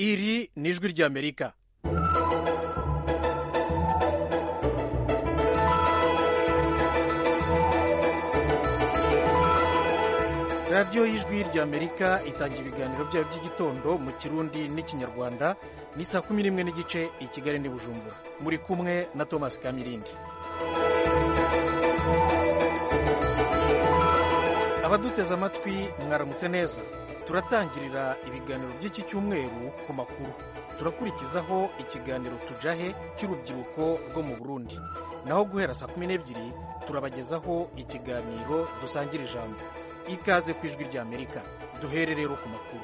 iri ni ijwi ry'amerika radiyo y'ijwi ry'amerika itangira ibiganiro byayo by'igitondo mu kirundi n'ikinyarwanda ni saa kumi n'imwe n'igice i kigali n'i bujumbura muri kumwe na thomas kamirindi abaduteze amatwi mwaramutse neza turatangirira ibiganiro by'iki cyumweru ku makuru turakurikizaho ikiganiro tujahe cy'urubyiruko rwo mu burundi naho guhera saa kumi n'ebyiri turabagezaho ikiganiro dusangira ijambo ikaze ku ijwi ry'amerika duhere rero ku makuru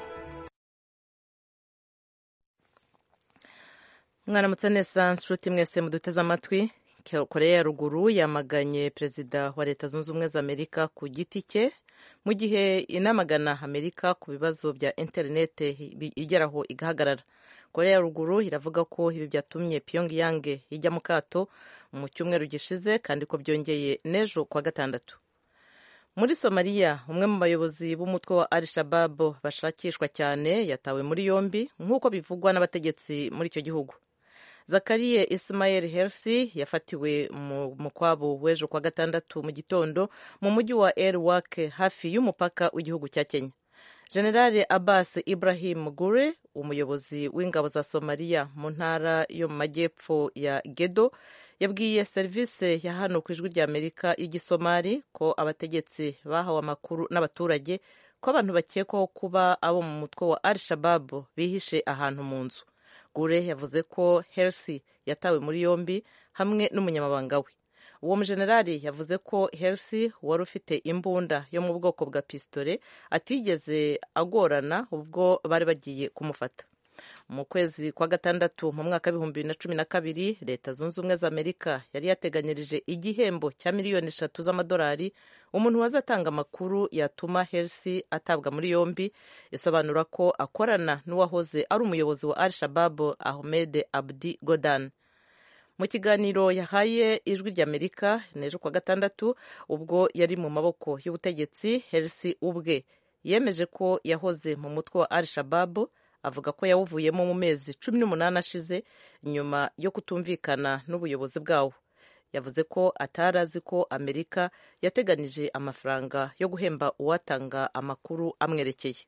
mwaramutse neza nshuti mwese muduteze amatwi koreya ya ruguru yamaganye perezida wa leta zunze ubumwe za amerika ku giti cye mu gihe inamagana amerika ku bibazo bya interinete igeraho igahagarara koreya ya ruguru iravuga ko ibi byatumye pyongyang ijya mu kato mu cyumweru gishize kandi ko byongeye n'ejo kuwa gatandatu muri somaliya umwe mu bayobozi b'umutwe wa al shababu bashakishwa cyane yatawe muri yombi nk'uko bivugwa n'abategetsi muri icyo gihugu zakariye ismael hersi yafatiwe mu mukwabo w'ejo kwa gatandatu mu gitondo mu mujyi wa el wak hafi y'umupaka w'igihugu cya kenya generale abbas ibrahim gure umuyobozi w'ingabo za somaliya mu ntara yo mu majyepfo ya gedo yabwiye serivisi ya hano ku ijwi ry'amerika y'igisomali ko abategetsi bahawe amakuru n'abaturage ko abantu bakekwaho kuba abo mu mutwe wa al shababu bihishe ahantu mu nzu gure yavuze ko hersi yatawe muri yombi hamwe n'umunyamabanga we uwo mujenerali yavuze ko hersi wari ufite imbunda yo mu bwoko bwa pisitore atigeze agorana ubwo bari bagiye kumufata mu kwezi kwa gatandatu mu mwaka w'ibihumbi bibiri na cumi na kabiri leta zunze ubumwe za amerika yari yateganyirije igihembo cya miliyoni eshatu z'amadolari umuntu wazatanga amakuru yatuma hersi atabwa muri yombi isobanura ko akorana n'uwahoze ari umuyobozi wa al shababu ahmed abdi godan mu kiganiro yahaye ijwi ry'amerika n'ejo kwa gatandatu ubwo yari mu maboko y'ubutegetsi hersi ubwe yemeje ko yahoze mu mutwe wa al shababu avuga ko yawuvuyemo mu mezi cumi n'umunani ashize nyuma yo kutumvikana n'ubuyobozi bwawo yavuze ko atari azi ko amerika yateganije amafaranga yo guhemba uwatanga amakuru amwerekeye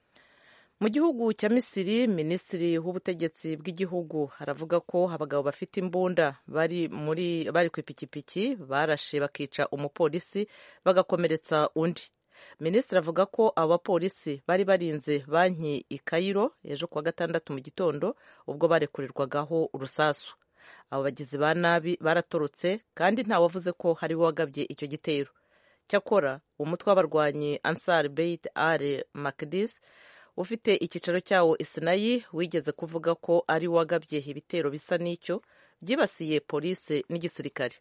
mu gihugu cya misiri minisitiri w'ubutegetsi bw'igihugu aravuga ko abagabo bafite imbunda bari muri bari ku ipikipiki barashe bakica umupolisi bagakomeretsa undi minisitiri avuga ko abo bapolisi bari barinze banki i kayiro ejo kuwa gatandatu mu gitondo ubwo barekurirwagaho urusasu abo bagizi ba nabi baratorotse kandi ntawavuze ko hari wagabye icyo gitero cyakora umutwe w'abarwanyi ansar beit al makdis ufite icyicaro cyawo isinayi wigeze kuvuga ko ari wagabye ibitero bisa n'icyo byibasiye polisi n'igisirikare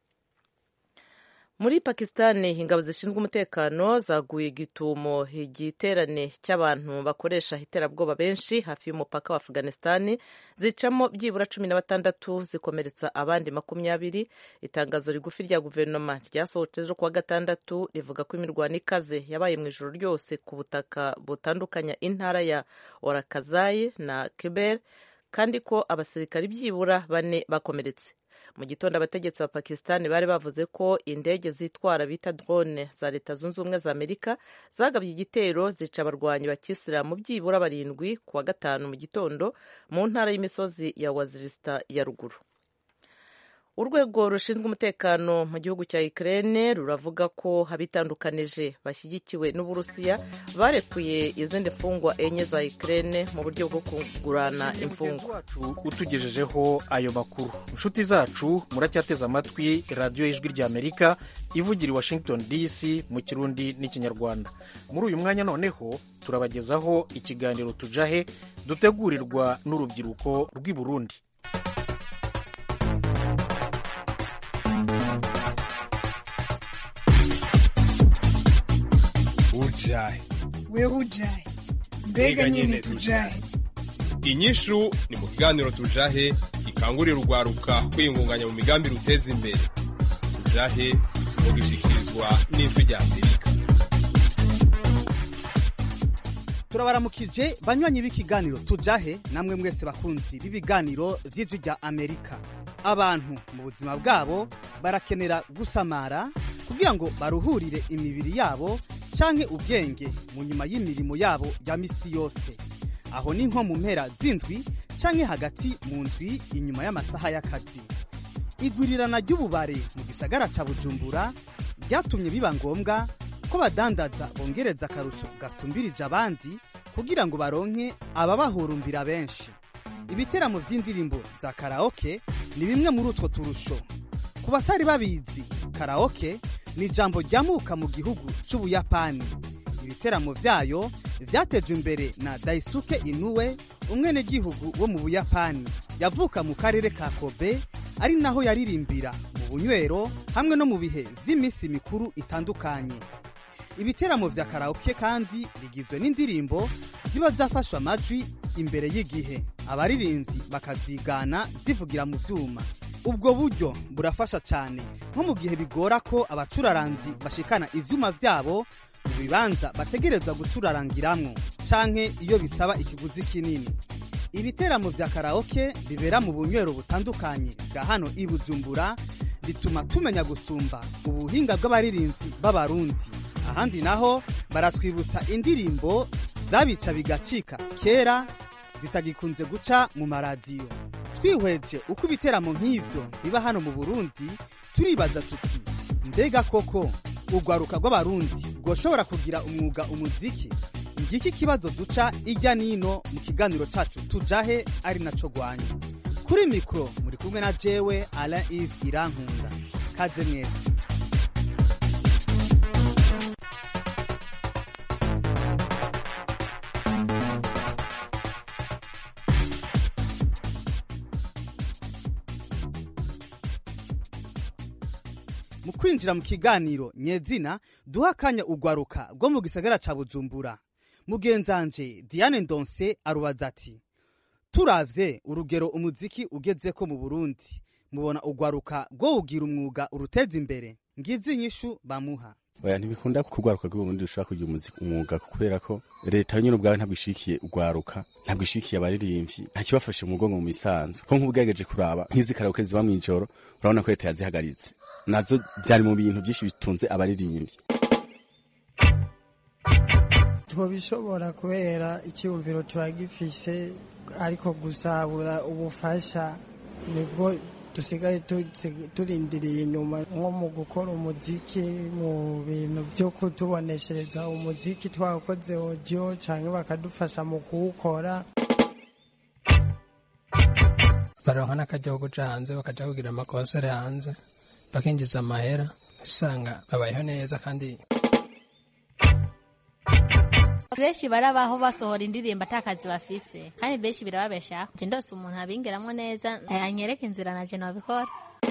muri pakisitani ingabo zishinzwe umutekano zaguye igitumo igiterane cy'abantu bakoresha iterabwoba benshi hafi y'umupaka wa afganisitani zicamo byibura cumi na batandatu zikomeretsa abandi makumyabiri itangazo rigufi rya guverinoma ryasohotse ejo kuwa gatandatu rivuga ko imirwano ikaze yabaye mu ijoro ryose ku butaka butandukanya intara ya orakazayi na kiber kandi ko abasirikari byibura bane bakomeretse mu gitondo abategetsi ba pakisitani bari bavuze ko indege zitwara bita drone za leta zunze ubumwe za amerika zagabye igitero zica abarwanyi ba kisilamu byibura barindwi ku wa gatanu mu gitondo mu ntara y'imisozi ya wazirisita ya ruguru urwego rushinzwe umutekano mu gihugu cya Ukraine ruravuga ko abitandukanije bashyigikiwe n'uburusiya barekuye izindi mfungwa enye za Ukraine mu buryo bwo kugurana imfungwa utugejejeho ayo makuru inshuti zacu muracyateze amatwi radiyo y'ijwi ry'amerika ivugira i washington dc mu kirundi n'ikinyarwanda muri uyu mwanya noneho turabagezaho ikiganiro tujahe dutegurirwa n'urubyiruko rw'i burundi ujahe wewe ujahe mbega nyine tujahe inyishu ni mu kiganiro tujahe gikangurira urwaruka kwiyungunganya mu migambi ruteza imbere tujahe mugishikirizwa n'ijwi rya amerika turabaramukije banywanyi b'ikiganiro tujahe namwe mwese bakunzi b'ibiganiro vy'ijwi rya amerika abantu mu buzima bwabo barakenera gusamara kugira ngo baruhurire imibiri yabo canke ubwenge mu nyuma y'imirimo yabo ya misi yose aho ni nko mu mpera z'indwi canke hagati mu ndwi inyuma y'amasaha y'akazi igwirirana ry'ububare mu gisagara ca bujumbura ryatumye biba ngombwa ko badandaza bongereza akarusho gasumbirije abandi kugira ngo baronke ababahurumbira benshi ibiteramo vy'indirimbo za karaoke ni bimwe muri utwo turusho ku batari babizi karaoke ni ijambo ryamuka mu gihugu c'ubuyapani ibiteramo vyayo vyatejwe imbere na daisuke inuwe umwenegihugu wo mu buyapani yavuka mu karere ka kobe ari naho yaririmbira mu bunywero hamwe no mu bihe vy'iminsi mikuru itandukanye ibiteramo vya karaoke kandi bigizwe n'indirimbo ziba zafashwe amajwi imbere y'igihe abaririmbyi bakazigana zivugira mu vyuma ubwo buryo burafasha cyane nko mu gihe bigora ko abacuraranzi bashikana ivyuma vyabo mu bibanza bategerezwa gucurarangiramwo canke iyo bisaba ikiguzi kinini ibiteramo vya karaoke bibera mu bunywero butandukanye bwa hano i bujumbura bituma tumenya gusumba ubuhinga bw'abaririmbyi b'abarundi ahandi naho baratwibutsa indirimbo zabica bigacika kera zitagikunze guca mu maradiyo twihweje uko ibiteramo nk'ivyo biba hano mu burundi turibaza tuti mbega koko urwaruka rw'abarundi rwoshobora kugira umwuga umuziki ngiki kibazo duca ijya nino mu kiganiro cacu tujahe ari naco rwanya kuri mikoro muri kumwe na jewe alain ive irankunda kaze mwese mu kwinjira mu kiganiro nyezina duha akanya urwaruka rwo mu gisagara ca bujumbura mugenzanje diane ndonse arubaza ati turavye urugero umuziki ugezeko mu burundi mubona urwaruka rwo ugira umwuga uruteza imbere ngizi inyishu bamuha oya ntibikunda kugwaruka rw'uburundi rushobora kugira umuziki umwuga kubera ko leta nyine ubwawe ntabwo ishikiye urwaruka ntabwo ishikiye abaririmbyi nta kibafashe mu mugongo mu misanzu ko nk'ubugerageje kuraba nk'izi karaoke ziba mw'ijoro urabona ko leta yazihagaritse nazo byari mu bintu byinshi bitunze abaririmbyi twabishobora kubera icyumviro turagifise ariko gusabura ubufasha nibwo dusigaye turindiriye inyuma nko mu gukora umuziki mu bintu byo kutuboneshereza umuziki twakoze audio cyangwa bakadufasha mu kuwukora baronka n'akajya kuja hanze bakaja kugira amakonsere hanze bakinjiza amahera usanga babayeho neza kandi benshi barabaho basohora indirimbo atakazi bafise kandi benshi birababeshaho je ndose umuntu abingeramwo neza anyereka inzira naje nobikora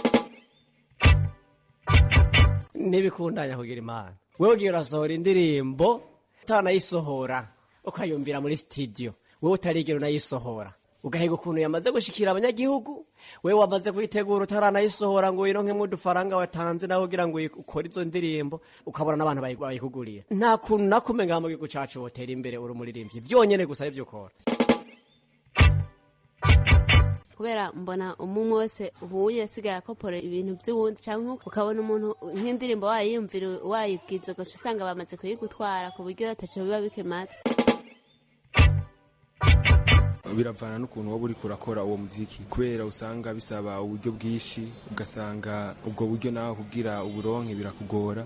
ntibikundanya kugira imana wewe ugiye urasohora indirimbo utanayisohora ukayumvira muri studio wewe utarigera unayisohora ugahiga ukuntu yamaze gushikira abanyagihugu wewe wamaze kuyitegura utaranayisohora ngo wironkemwo udufaranga watanze nawe kugira ngo ukore izo ndirimbo ukabona n'abantu bayikugurira nta kuntu nakume ngaha mu gihugu cacu wotera imbere uri umuririmbyi byonyene gusa ivyo ukora kubera mbona umwe wese ubuye asigaye akopora ibintu by'uwundi cyangwa ukabona umuntu nk'indirimbo wayiyumvira wayibwiza gusa usanga bamaze kuyigutwara ku buryo ataco biba bikemaze biravana n'ukuntu waba uriko urakora uwo muziki kubera usanga bisaba uburyo bwinshi ugasanga ubwo buryo nawe kugira uburonke birakugora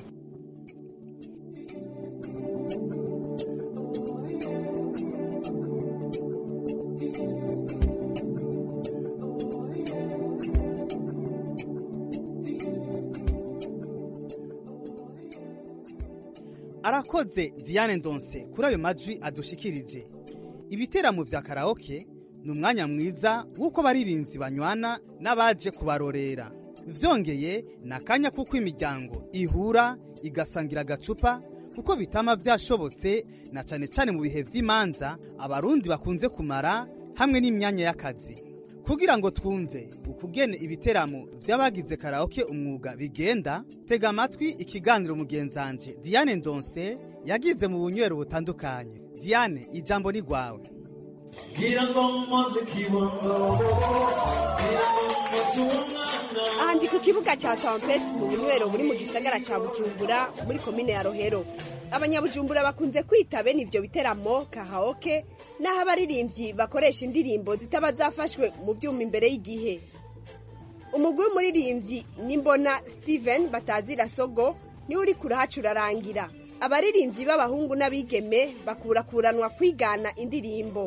arakoze diane ndonse kuri ayo majwi adushikirije ibiteramo vya karaoke ni umwanya mwiza w'uko abaririmbyi banywana n'abaje kubarorera vyongeye ni akanya kuko imiryango ihura igasangira agacupa kuko bitama vyashobotse na cane cane mu bihe vy'imanza abarundi bakunze kumara hamwe n'imyanya y'akazi kugira ngo twumve ukugene ibiteramo vy'abagize karaoke umwuga bigenda tega amatwi ikiganiro mugenzanje diane ndonse yagize mu bunywero butandukanye diane ijambo ni rwawe aha ndi ku kibuga cya tampeti mu bunywero buri mu gisagara cya bujumbura muri komine ya rohero abanyabujumbura bakunze kwita bene ibyo biteramo kahaoke n'aho abaririmbyi bakoresha indirimbo zitaba zafashwe mu byuma imbere y'igihe umugwi w'umuririmbyi nimbona steven batazira sogo niwe uri kurahacurarangira abaririmbyi b'abahungu n'abigeme bakurakuranwa kwigana indirimbo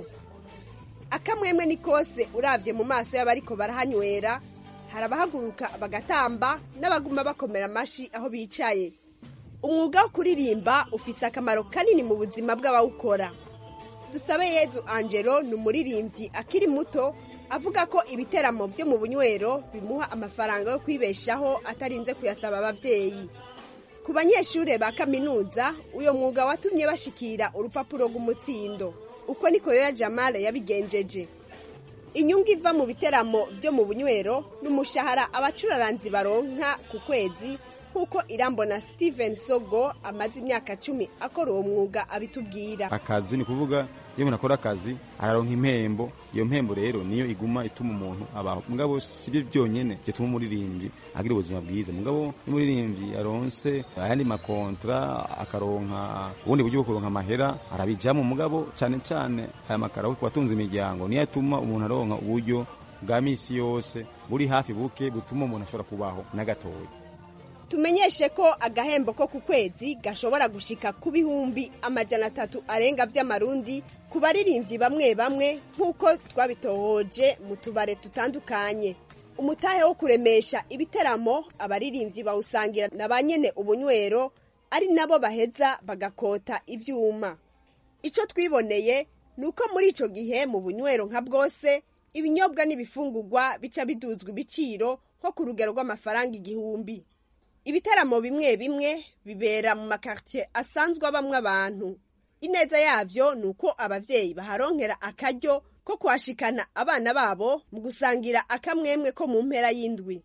akamwemwe ni kose urabye mu maso y'abariko barahanywera hari abahaguruka bagatamba n'abaguma bakomera amashi aho bicaye umwuga wo kuririmba ufise akamaro kanini mu buzima bw'abawukora dusabe yezu angelo ni umuririmbyi akiri muto avuga ko ibiteramo byo mu bunywero bimuha amafaranga yo kwibeshaho atarinze kuyasaba ababyeyi ku banyeshuri ba kaminuza uyo mwuga watumye bashikira urupapuro rw'umutsindo uko niko yoya jamale yabigenjeje inyungu iva mu biteramo byo mu bunywero n'umushahara abacuraranzi baronka ku kwezi nk'uko irambona steven sogo amaze imyaka cumi akora uwo mwuga abitubwira akazi ni kuvuga iyo umuntu akora akazi araronka impembo iyo mpembo rero niyo iguma ituma umuntu abaho mugabo si byo byonyine bituma umuririmbyi agira ubuzima bwiza mugabo iyo umuririmbyi aronse ayandi makontra akaronka ubundi buryo bwo kuronka amahera arabijamo mugabo cyane cyane aya makara ku batunze imiryango niyo atuma umuntu aronka uburyo bwa misi yose buri hafi buke butuma umuntu ashobora kubaho na gatoya tumenyeshe ko agahembo ko ku kwezi gashobora gushika ku bihumbi amajana atatu arenga vy'amarundi ku baririmbyi bamwe bamwe nk'uko twabitohoje mu tubare tutandukanye umutahe wo kuremesha ibiteramo abaririmbyi bawusangira na ba nyene ubunywero ari nabo baheza bagakota ivyuma ico twiboneye ni uko muri ico gihe mu bunywero nka bwose ibinyobwa n'ibifungurwa bica biduzwa ibiciro nko ku rugero rw'amafaranga igihumbi ibitaramo bimwe bimwe bibera mu makartier asanzwe abamwe abantu ineza yavyo ni uko abavyeyi baharonkera akaryo ko kuhashikana abana babo mu gusangira akamwemwe ko mu mpera y'indwi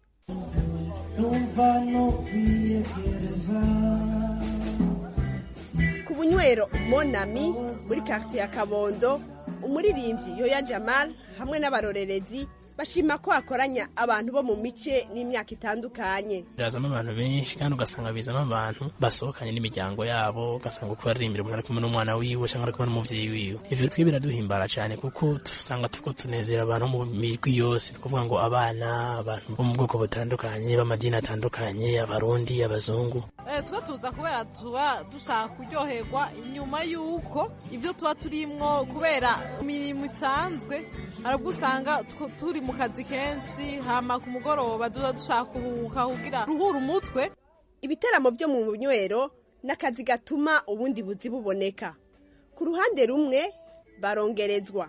ku bunywero monami muri kartier ya kabondo umuririmbyi yoya jamal hamwe n'abarorerezi bashima ko hakoranya abantu bo mu mice n'imyaka itandukanye birazamo abantu benshi kandi ugasanga bizamo abantu basohokanye n'imiryango yabo ugasanga uko baririmbira umuntu ari kumwe n'umwana wiwe cyangwa ari kumwe n'umuvyeyi wiwe ivyo twe biraduhimbara cyane kuko usanga tuko tunezera abantu mu migwi yose ni ukuvuga ngo abana abantu bo mu bwoko butandukanye b'amadini atandukanye abarundi abazungu twe tuza kubera tuba dushaka kuryoherwa inyuma y'uko ibyo tuba turimwo kubera imirimo isanzwe arabwo usanga turi mu kazi kenshi hama ku mugoroba tuba dushaka kuruhuka kugira ruhura umutwe ibiteramo byo mu bunywero ni akazi gatuma ubundi buzi buboneka ku ruhande rumwe barongerezwa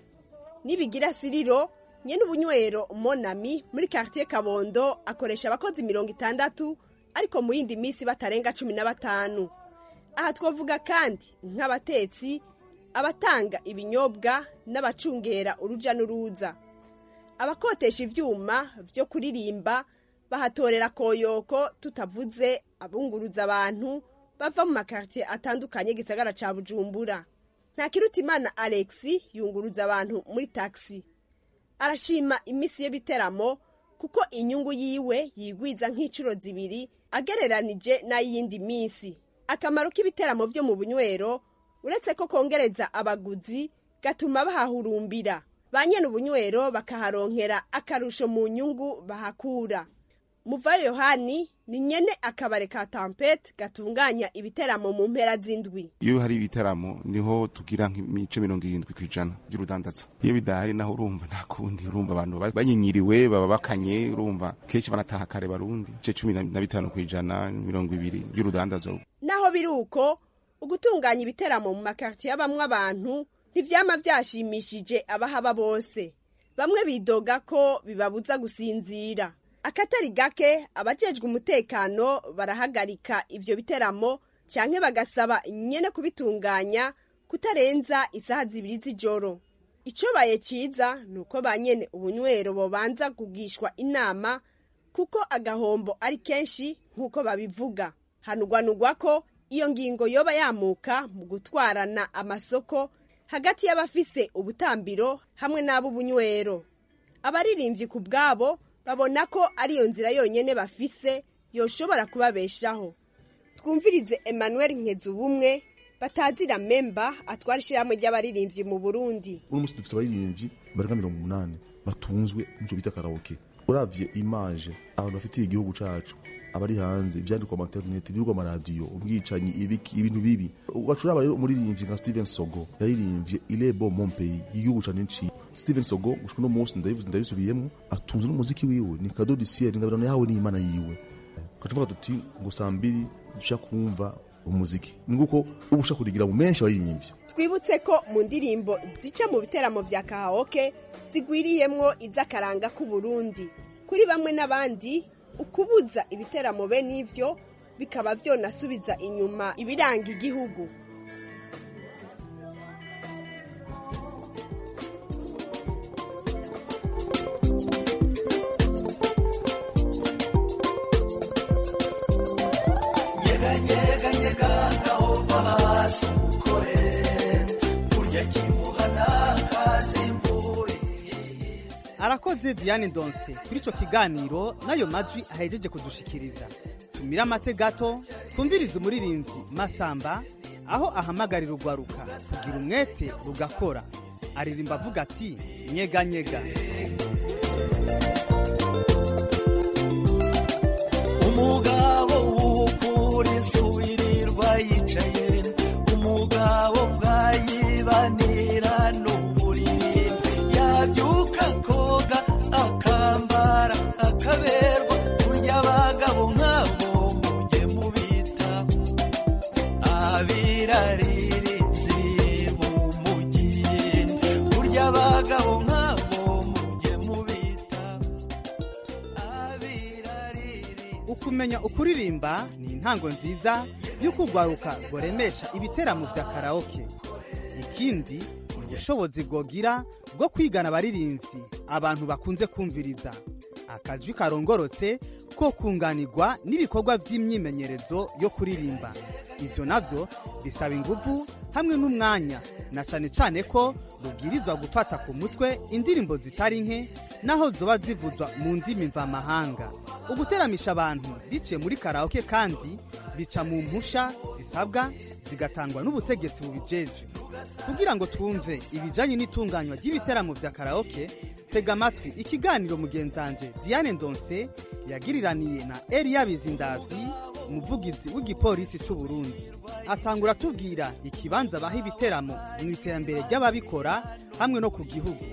nibigira siriro nyene ubunywero monami muri quartier kabondo akoresha abakozi mirongo itandatu ariko mu yindi minsi batarenga cumi na batanu aha twavuga kandi nk'abatetsi abatanga ibinyobwa n'abacungera uruja n'uruza abakotesha ivyuma vyo kuririmba bahatorera koyoko tutavuze abunguruza abantu bava mu makartier atandukanye gisagara ca bujumbura nta kirutimana alexi yunguruza abantu muri taxi arashima imisi y'ibiteramo kuko inyungu yiwe yigwiza nk'inshuro zibiri agereranije n'ay'iyindi minsi akamaro k'ibiteramo byo mu bunywero uretse ko kongereza abaguzi gatuma bahahurumbira ba nyene ubunywero bakaharonkera akarusho mu nyungu bahakura muvayo yohani ni nyene akabare ka tampete gatunganya ibiteramo mu mpera z'indwi iyo hari ibitaramo niho tugira nk'imice mirongo irindwi ku ijana by'urudandaza iyo bidahari naho urumva nta kundi urumva abantu banyinyiriwe baba bakanye urumva kenshi banataha kare barundi ice cumi na bitanu ku ijana mirongo ibiri by'urudandaza naho biri uko ugutunganya ibiteramo mu makartiye y'abamwe abantu ntivyama vyashimishije abahaba bose bamwe bidoga ko bibabuza gusinzira akatari gake abajejwe umutekano barahagarika ivyo biteramo canke bagasaba nyene kubitunganya kutarenza isaha zibiri z'ijoro icobaye ciza ni uko ba nyene ubunywero bobanza kugishwa inama kuko agahombo ari kenshi nk'uko babivuga hanugwanugwa ko iyo ngingo yoba yamuka mu gutwarana amasoko hagati y'abafise ubutambiro hamwe n'ab'ubunywero abaririmbyi ku bwabo babona ko ariyo nzira yonyine bafise yoshobora kubabeshaho twumvirize emmanuel nkezubumwe batazira memba atwara ishyirahamwe ry'abaririmbyi mu burundi uno munsi dufite abaririmbyi barenga mirongo umunani batunzwe n'icyo bita karaoke uravye image abantu bafitiye igihugu cacu abari hanze ivyandikwa mu internet ibirwa amaradiyo ubwicanyi ibiki ibintu bibi ugacuraba rero umuririmbyi nka Steven Sogo yaririmbye ilebo mon pays igihugu cane nci Steven Sogo gushika no munsi ndabivuze ndabisubiyemo atunze n'umuziki wiwe ni kado du ciel ngabirano yahawe n'Imana yiwe kacuvuga tuti ngo sambiri dushaka kumva umuziki ni nguko uba ushaka kurigira mu menshi abaririmbyi twibutse ko mu ndirimbo zica mu biteramo vya kahaoke zigwiriyemwo iz'akaranga k'uburundi kuri bamwe n'abandi ukubuza ibiteramo be n'ivyo bikaba vyonasubiza inyuma ibiranga igihugu nyega nyega aho hasi ukore burya kimuhana kazi imvura arakoze diane ndonse kuri ico kiganiro n'ayo majwi ahejeje kudushikiriza tumire amate gato twumvirize umuririmbyi masamba aho ahamagarira urwaruka kugira umwete rugakora aririmba avuga ati nyega nyega umugabo w'ukuri suwirirwa yicaye umugabo bwayibanira n'uburiri yabyuka koga akambara akaberwa kurya abagabo nk'abo mujye mubita abiraririzi b'umujyi kurya abagabo nk'abo mujye mubita ukumenya ukuririmba ni intango nziza y'uko urwaruka rworemesha ibiteramo vya karaoke ikindi ni ubushobozi bwogira bwo kwigana abaririmbyi abantu bakunze kumviriza akajwi karongorotse ko kunganirwa n'ibikorwa by'imyimenyerezo yo kuririmba ivyo navyo bisaba inguvu hamwe n'umwanya na cane cane ko rubwirizwa gufata ku mutwe indirimbo zitari nke naho zoba zivuzwa mu ndimi mvamahanga uguteramisha abantu biciye muri karaoke kandi bica mu mpusha zisabwa zigatangwa n'ubutegetsi bubijejwe kugira ngo twumve ibijanye n'itunganywa ry'ibiteramo vya karaoke tega amatwi ikiganiro mugenzanje diane ndonse yagiriraniye na eliya bizindavyi umuvugizi w'igipolisi c'u burundi atangura atubwira ikibanza baha ibiteramo mu iterambere ry'ababikora hamwe no ku gihugu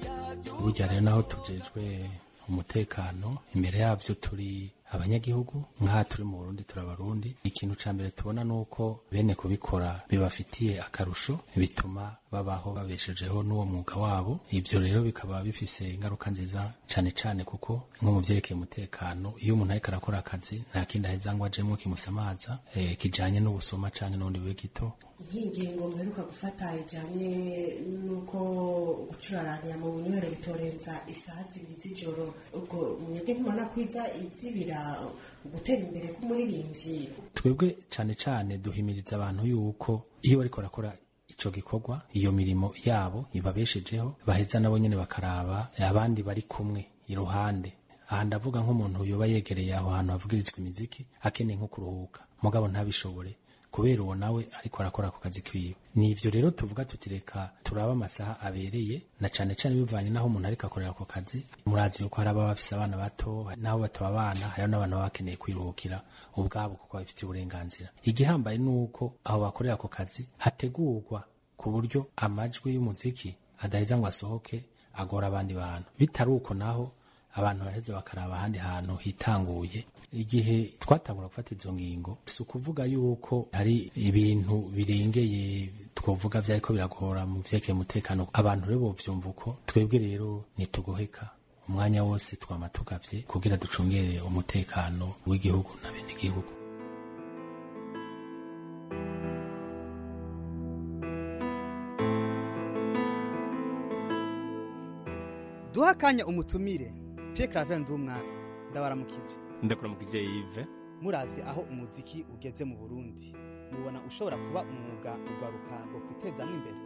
burya rero naho tujejwe umutekano imbere yabyo turi abanyagihugu nk'aha turi mu burundi turi abarundi ikintu ca mbere tubona ni uko bene kubikora bibafitiye akarusho bituma babaho babeshejeho n'uwo mwuga wabo ivyo rero bikaba bifise ingaruka nziza cane cane kuko nko mu vyerekeye umutekano iyo umuntu ariko arakora akazi nta kindi aheza ngo ajemwo kimusamaza eh, kijanye n'ubusoma canke n'ubundi bube gito nk'ingingo mperuka gufata ijyanye n'uko gucuraranya mu bunywero bitorenza isaha zibiri z'ijoro ubwo mwebwe ntibona kwiza izibira gutera imbere k'umuririmbyi twebwe cane cane duhimiriza abantu yuko iyo bariko barakora ico gikorwa iyo mirimo yabo ibabeshejeho baheza nabo nyene bakaraba abandi bari kumwe iruhande aha ndavuga nk'umuntu yoba yegereye aho hantu havugirizwa imiziki akeneye nko kuruhuka mugabo ntabishobore kubera uwo nawe ariko arakora ku kazi kiwe ni ivyo rero tuvuga tuti reka turabe amasaha abereye na cane cane bivanye n'aho umuntu ariko akorera ako kazi murazi yuko hari ababa bafise abana bato n'abo bataba abana hariho n'abantu baba bakeneye kwiruhukira ubwabo kuko babifitiye uburenganzira igihambaye ni uko aho bakorera ako kazi hategurwa ku buryo amajwi y'umuziki adaheza ngo asohoke agora abandi bantu bitari uko naho abantu baraheza bakaraba ahandi hantu hitanguye igihe twatangura gufata izo ngingo si ukuvuga yuko hari ibintu birengeye twovuga vyariko biragora mu vyerekeye umutekano abantu rero bovyumva uko twebwe rero ntitugoheka umwanya wose twama tugavye kugira ducungere umutekano w'igihugu na bene igihugu duha akanya umutumire Pierre Claver Ndumwana ndabaramukije ndakuramukije Yves muravye aho umuziki ugeze mu Burundi mubona ushobora kuba umwuga urwaruka ngo kwitezamwo imbere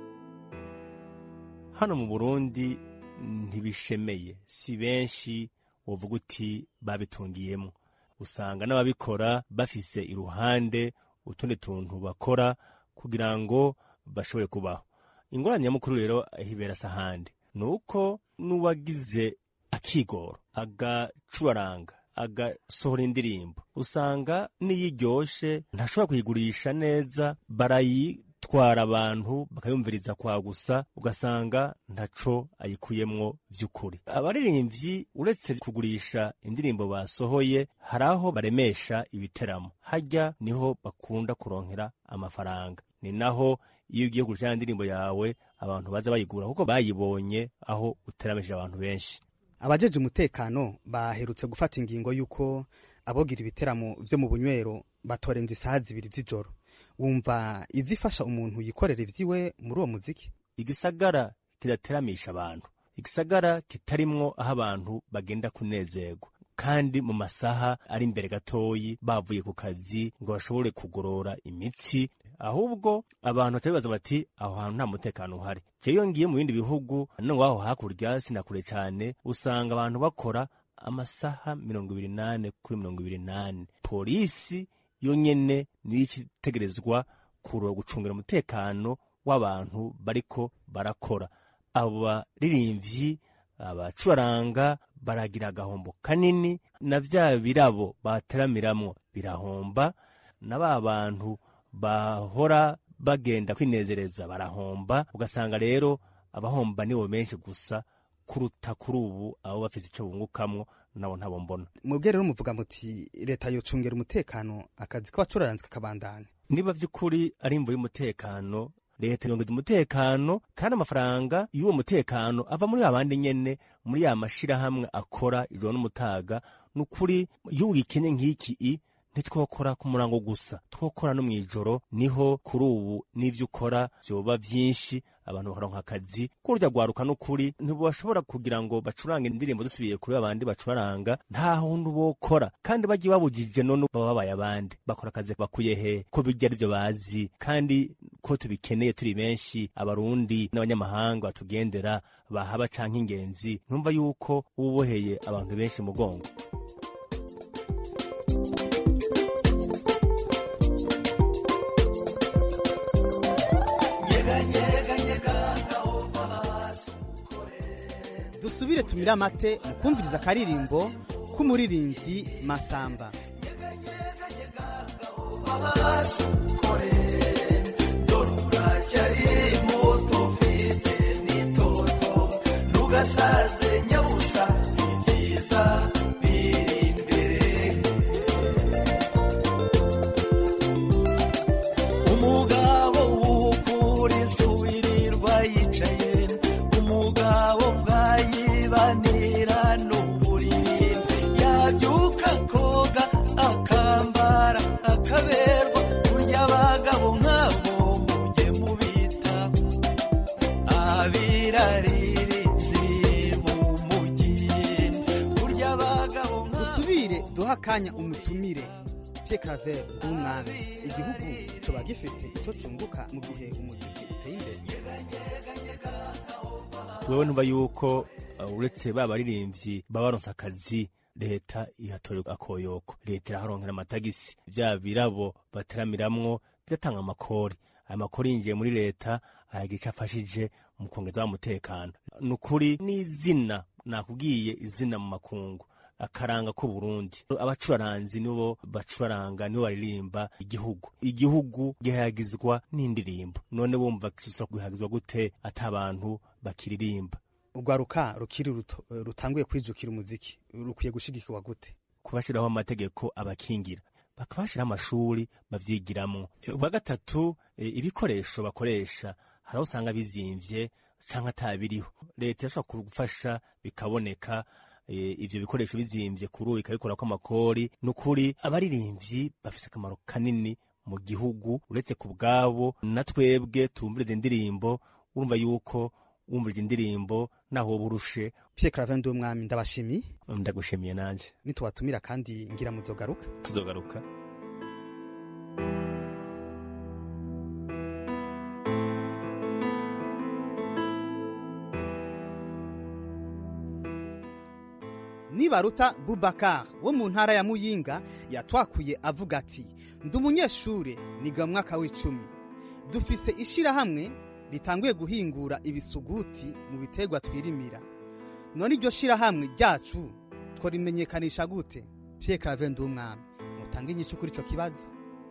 hano mu burundi ntibishemeye si benshi wovuga uti babitungiyemo usanga n'ababikora bafise iruhande utundi tuntu bakora kugira ngo bashobore kubaho ingorane nyamukuru rero hibera sahandi ni uko n'uwagize akigoro agacuraranga agasohora indirimbo usanga n'iyo iryoshe ntashobora kuyigurisha neza barayitwara abantu bakayumviriza kwa gusa ugasanga ntaco ayikuyemwo vy'ukuri abaririmbyi uretse kugurisha indirimbo basohoye hari aho baremesha ibiteramo harya niho bakunda kuronkera amafaranga ni naho iyo ugiye kugurisha indirimbo yawe abantu baza bayigura kuko bayibonye aho uteramishije abantu benshi abajeje umutekano baherutse gufata ingingo y'uko abogira ibiteramo vyo mu bunywero batorenza isaha zibiri z'ijoro wumva izifasha umuntu yikorera ivyiwe muri uwo muziki igisagara kidateramisha abantu igisagara kitarimwo aho abantu bagenda kunezerwa kandi mu masaha ari imbere gatoyi bavuye ku kazi ngo bashobore kugorora imitsi ahubwo abantu batabibaza bati aho hantu nta mutekano uhari jeyo ngiye mu bindi bihugu no ngaho hakurya sinakure cyane usanga abantu bakora amasaha mirongo ibiri nane kuri mirongo ibiri nane polisi yo nyene niyo ikitegerezwa kurura gucungira umutekano w'abantu bariko barakora abo baririmbyi abacuraranga baragira agahombo kanini na vya birabo bateramiramwo birahomba na ba bantu bahora bagenda kwinezereza barahomba ugasanga rero abahomba nibo benshi gusa kuruta kuri ubu abo bafise ico bungukamwo nabo ntabo mbona mwebwe rero muvuga muti leta yocungera umutekano akazi k'abacuraranzi kakabandanya niba vy'ukuri ari imvo y'umutekano leta yongeza umutekano kandi amafaranga y'uwo mutekano ava muri abandi nyene muri ya mashirahamwe akora ijoro n'umutaga ni ukuri iyo ugikenye nk'iki i ntitwokora ku murango gusa twokora no mw'ijoro niho kuri ubu n'ivyo ukora vyoba vyinshi abantu bakaronka akazi kurya rwaruka n'ukuri ntibashobora kugira ngo bacurange indirimbo dusubiye kuri abandi bacuraranga nta hundi bokora kandi bagiye babujije none baba babaye abandi bakora akazi bakuye he ko bijya arivyo bazi kandi ko tubikeneye turi benshi abarundi n'abanyamahanga batugendera bahaba canke ingenzi ntumva yuko uba uboheye abantu benshi mugongo dusubire tumire amate mu kumviriza akaririmbo k'umuririmbyi masamba ntugasaze nyabusa ibyiza biri imbere umugabo w'ukuri suwirirwa yicaye umugabo bwayibanira n'uburiri yabyuka koga akambara akaberwa kurya abagabo nk'abo mujye mubita abiraririzi mu mujyi kurya abagabo dusubire duha akanya umutumire Pierre Claver w'umwami igihugu coba gifise ico cunguka mu gihe umuziki uteye imbere wewe numva yuko uh, uretse ba baririmbyi baba baronse akazi leta ihatorerwa akoyoko leta iraharonkera amatagisi vya birabo bateramiramwo bigatanga amakori ayo makori yinjiye muri leta ayagira ico afashije mu kwongeza wa mutekano ni ukuri n'izina nakubwiye izina mu makungu akaranga ko Burundi abacuraranzi nibo bacuraranga nibo baririmba igihugu igihugu gihagizwa n'indirimbo none bumva kiswa guhagizwa gute ata abantu bakiririmba urwaruka rukiri ruto rutanguye kwijukira umuziki rukwiye gushigikirwa gute kubashiraho amategeko abakingira bakabashiraho amashuri bavyigiramwo ubwa gatatu e, ibikoresho bakoresha hari aho usanga bizimvye canke atabiriho leta irashobora gufasha bikaboneka ivyo bikoresho bizimvye kuri ubu ikabikorako amakori ni ukuri abaririmbyi bafise akamaro kanini mu gihugu uretse ku bwabo na twebwe tumviriza indirimbo urumva yuko wumviriza indirimbo naho woba urushe Pierre Claver Ndumwami ndabashimiye ndagushimiye nanje nitubatumira kandi ngira muzogaruka tuzogaruka nibaruta bubakar wo mu ntara ya muyinga yatwakuye avuga ati ndi umunyeshure niga mu mwaka w'icumi dufise ishirahamwe ritanguye guhingura ibisuguti mu biterwa twirimira none iryo shirahamwe ryacu tworimenyekanisha gute pierre clave ndumwami mutange inyishu kuri ico kibazo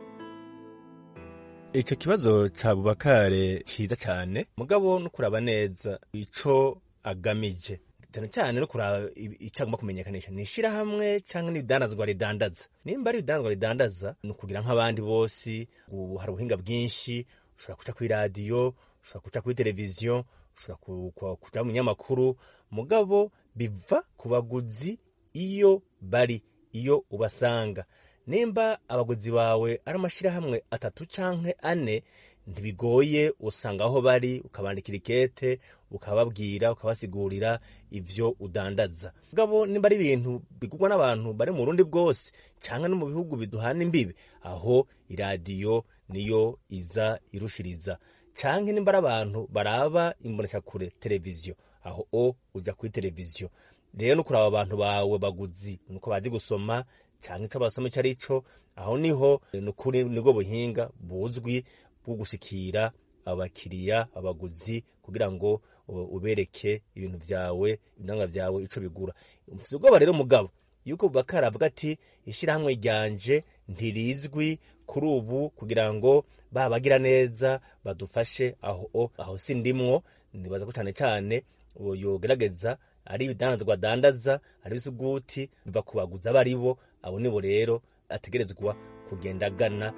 ico kibazo ca bubakare ciza cane mugabo no kuraba neza ico agamije cyane cyane no kuraba icyo agomba kumenyekanisha ni ishyirahamwe cyangwa n'ibidandazwa ridandaza nimba ari ibidandazwa ridandaza ni ukugira nk'abandi bose ubu hari ubuhinga bwinshi ushobora kuca kuri radiyo ushobora kuca kuri televiziyo ushobora kuca mu binyamakuru mugabo biva ku baguzi iyo bari iyo ubasanga nimba abaguzi bawe ari amashyirahamwe atatu cyangwa ane ntibigoye usanga aho bari ukabandikira ikete ukababwira ukabasigurira ivyo udandaza mugabo nimba ari ibintu bigurwa n'abantu bari mu rundi bwose cyangwa no mu bihugu biduhana imbibe aho iradiyo niyo iza irushiriza canke nimba ari abantu baraba imboneshakure televiziyo aho o uja kuri televiziyo rero no kuraba abantu bawe baguzi nuko bazi gusoma canke ico basoma ico ari co aho niho nukuri nibwo buhinga buzwi bwo gushikira abakiriya abaguzi kugira ngo ubereke ibintu vyawe ibidanga vyawe ico bigura mfise ubwoba rero mugabo yuko Bubakari avuga ati ishyirahamwe ryanje ntirizwi kuri ubu kugira ngo babagira neza badufashe aho aho sindimwo nibaza ko cyane cyane yogerageza ari ibidandazwa dandaza ari ibisuguti biva ku baguzi abo ari bo abo nibo rero ategerezwa kugenda agana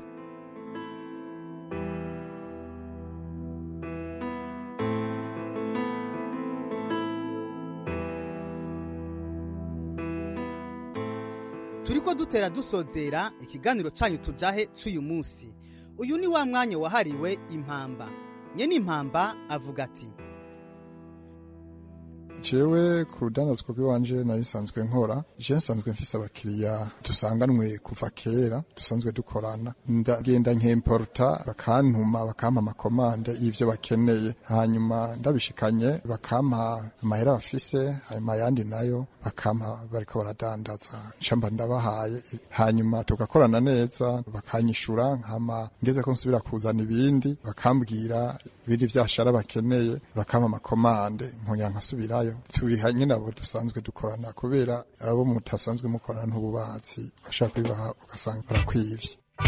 turiko dutera dusozera ikiganiro canyu tujahe c'uyu munsi uyu ni wa mwanya wahariwe impamba nyene impamba avuga ati jewe ku rudandazwa rw'iwanje nari nsanzwe nkora je nsanzwe mfise abakiriya dusanganwe kuva kera dusanzwe dukorana ndagenda nkemporta bakantuma bakampa amakomande y'ivyo bakeneye hanyuma ndabishikanye bakampa amahera bafise hanyuma ayandi nayo bakampa bariko baradandaza ncamba ndabahaye hanyuma tugakorana neza bakanyishura hama ngeze ko nsubira kuzana ibindi bakambwira ibindi vyashara bakeneye bakampa amakomande nkongera nkasubirayo tubiha nyine abo dusanzwe dukorana kubera abo mutasanzwe mukorana ntububatsi bashaka kubibaha ugasanga barakwivye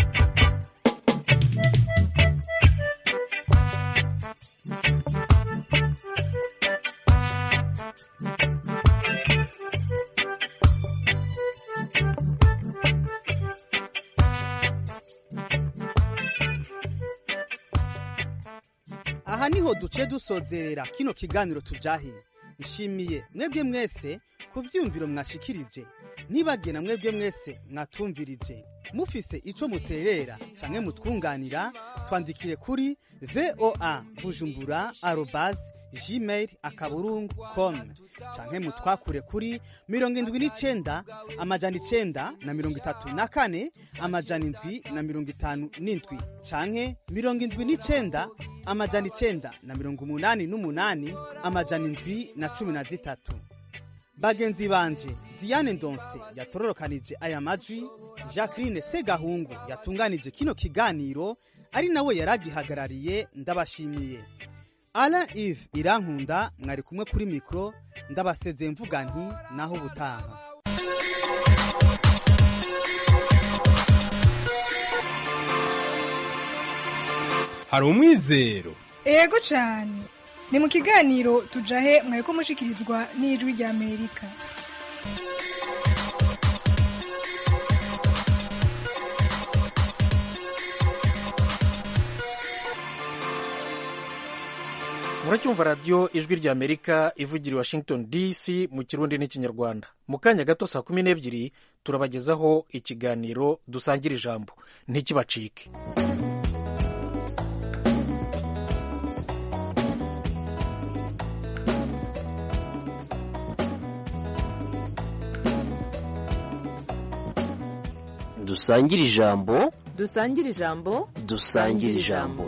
aha niho duce dusozerera kino kiganiro tujahe nshimiye mwebwe mwese ku vyumviro mwashikirije ntibagena mwebwe mwese mwatumvirije mufise ico muterera canke mutwunganira twandikire kuri voa bujumbura arobas gmail akaburungu com canke mutwakure kuri mirongo indwi n'icenda amajana icenda na mirongo itatu na kane amajana indwi na mirongo itanu n'indwi canke mirongo indwi n'icenda amajana icenda na mirongo umunani n'umunani amajana indwi na cumi na zitatu bagenzi banje diane ndonse yatororokanije aya majwi jacqueline segahungu yatunganije kino kiganiro ari nawe yaragihagarariye ndabashimiye ala ive irankunda mwari kumwe kuri mikoro ndabasezeye mvuga nti naho ubutaha hari umwizero ego cyane ni mu kiganiro tujahe mwari ko mushikirizwa n'ijwi rya amerika muracyumva radiyo ijwi rya amerika ivugira i washington dc mu kirundi n'ikinyarwanda mu kanya gato saa kumi n'ebyiri turabagezaho ikiganiro dusangira ijambo ntikibacike dusangire ijambo dusangire ijambo dusangire ijambo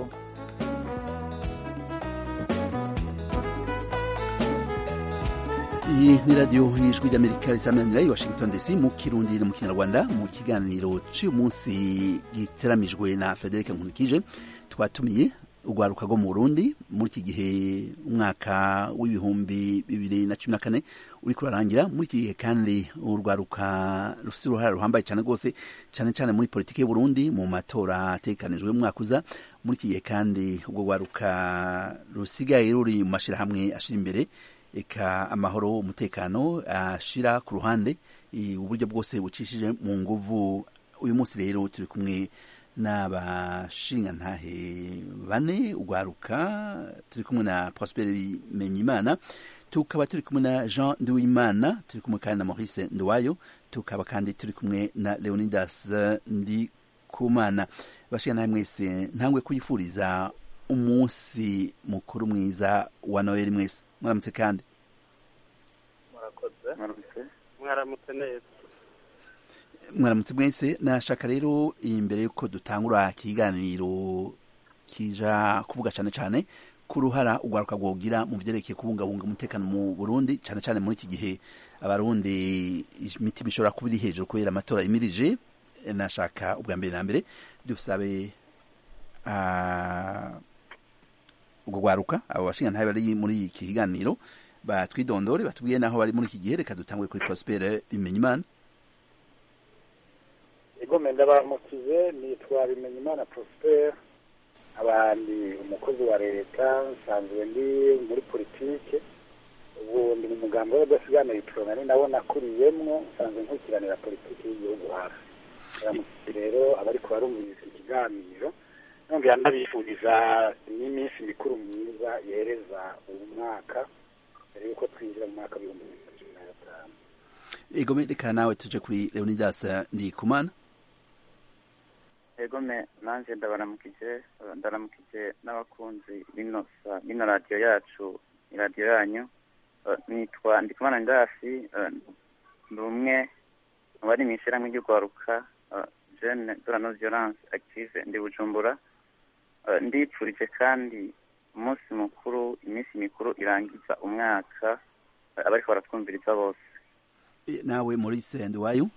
iyi ni radiyo y'ijwi ry'amerika risamanira i washington dc mu kirundi no mu kinyarwanda mu kiganiro cy'uyu munsi giteramijwe na frederic nkunikije twatumiye urwaruka rwo mu burundi muri iki gihe umwaka w'ibihumbi bibiri na cumi na kane uri kurarangira muri iki gihe kandi urwaruka rufite uruhare ruhambaye cyane rwose cyane cyane muri politiki y'uburundi mu matora atekanijwe mu mwaka uza muri iki gihe kandi urwo rwaruka rusigaye ruri mu mashyirahamwe ashyira imbere eka amahoro umutekano ashira ku ruhande uburyo bwose bucishije mu nguvu uyu munsi rero turi kumwe n'abashingantahe bane urwaruka turi kumwe na prosper bimenyimana tukaba turi kumwe na jean nduwimana turi kumwe kandi na maurice nduwayo tukaba kandi turi kumwe na leonidas ndikumana bashingantahe mwese ntangwe kuyifuriza umunsi mukuru mwiza wa noheli mwese mwaramutse kandi mwaramutse mwaramutse neza mwaramutse mwese nashaka rero imbere y'uko dutangura ikiganiro kija kuvuga cyane cyane ku ruhara urwaruka rwogira mu byerekeye kubungabunga umutekano mu burundi cyane cyane muri iki gihe abarundi imitima ishobora kuba iri hejuru kubera amatora imirije nashaka ubwa mbere na mbere dusabe urwo rwaruka abo bashingantahe bari muri iki kiganiro batwidondore batubwiye naho bari muri iki gihe reka dutangure kuri prospere bimenyimana igome ndabamukize nitwa bimenyimana prosper abandi umukozi wa leta nsanzwe ndi muri politike ubu ndi mu mugambi w'abadasiganira iporomani nabo nakuriyemwo nsanzwe nkurikiranira politiki y'igihugu hafi ndamukize rero abariko barumviriza ikiganiro nongera ndabifuriza n'iminsi mikuru myiza yereza uyu mwaka mbere yuko twinjira mu mwaka w'ibihumbi bibiri na cumi na gatanu egome reka nawe tuje kuri leonidas ndikumana egome nanjye ndabaramukije ndaramukije n'abakunzi bino bino radiyo yacu ni radiyo yanyu nitwa ndikumana ndasi ndi umwe mu bari mu ishyirahamwe ry'urwaruka jene dorano violence active ndi bujumbura ndipfurije kandi umunsi mukuru iminsi mikuru irangiza umwaka abariko baratwumviriza bose nawe maurice nduwayo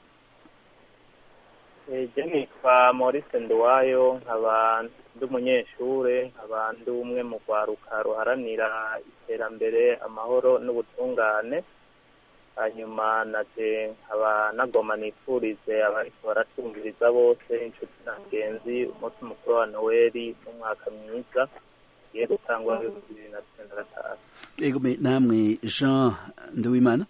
je nitwa maurice nduwayo nkaba ndi umunyeshure nkaba ndi umwe mu rwaruka ruharanira iterambere amahoro n'ubutungane hanyuma naje nkaba nagoma nifurize abariko baratwumviriza bose inshuti na bagenzi umunsi mukuru wa noweli n'umwaka mwiza ugiye gutangwa bibiri na cumi na gatanu egome namwe jean nduwimana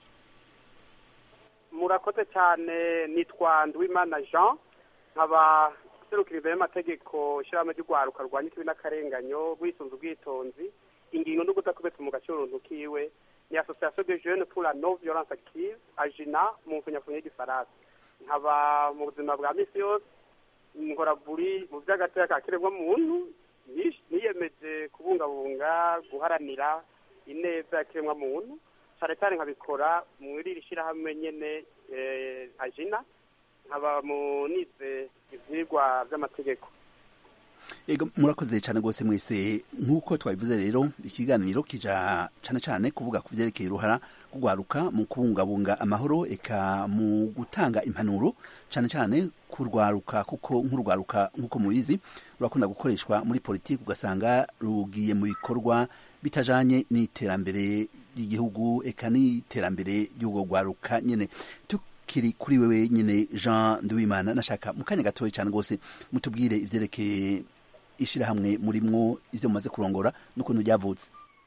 murakoze cyane nitwa nduwimana jean nkaba serukira imbere y'amategeko ishyirahamwe ry'urwaruka rwanya ikibi n'akarenganyo rwisunze ubwitonzi ingingo no kudakubetse mu gace uruntu kiwe ni association de jeunes pour la non violence active ajina mu mfunyafunyo y'igifaransa nkaba mu buzima bwa misi yose nkora buri mu by'agateka ka kiremwa muntu niyemeje kubungabunga guharanira ineza ya kiremwa muntu cyane cyane nkabikora muri iri shyirahamwe nyene ajina nkaba munize ivyigwa vy'amategeko ego murakoze cyane rwose mwese nk'uko twabivuze rero ikiganiro kija cyane cyane kuvuga ku vyerekeye uruhara rugwaruka mu kubungabunga amahoro eka mu gutanga impanuro cyane cyane kurwaruka kuko nk'urwaruka nk'uko mubizi rurakunda gukoreshwa muri politiki ugasanga rugiye mu bikorwa bitajanye n'iterambere ry'igihugu eka n'iterambere ry'ubwo rwaruka nyene tukiri kuri wewe nyine jean nduwimana nashaka mu kanya gatoya cyane rwose mutubwire ivyerekeye ishirahamwe murimwo ivyo mumaze kurongora n'ukuntu ryavutse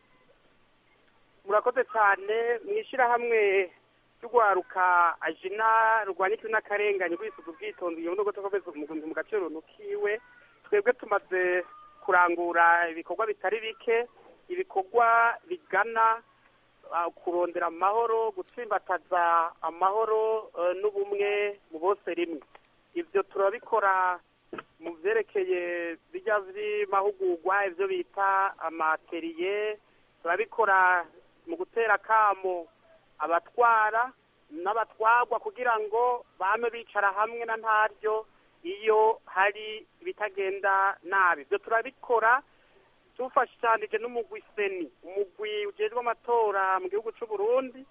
murakoze cyane mu ishyirahamwe ry'urwaruka ajina rurwanya ikibi n'akarengane rwisuka ubwitonzi iyo nubwo tukomeza mu gace runtu kiwe twebwe tumaze kurangura ibikorwa bitari bike ibikorwa bigana kurondera amahoro gutsimbataza amahoro n'ubumwe mu bose rimwe ibyo turabikora mu byerekeye bijya by'amahugurwa ibyo bita amateriye turabikora mu gutera akamo abatwara n'abatwagwa kugira ngo bame bicara hamwe na ntaryo iyo hari ibitagenda nabi ibyo turabikora dufashanije n'umugwi seni umugwi ujejwe amatora mu gihugu cy'u Burundi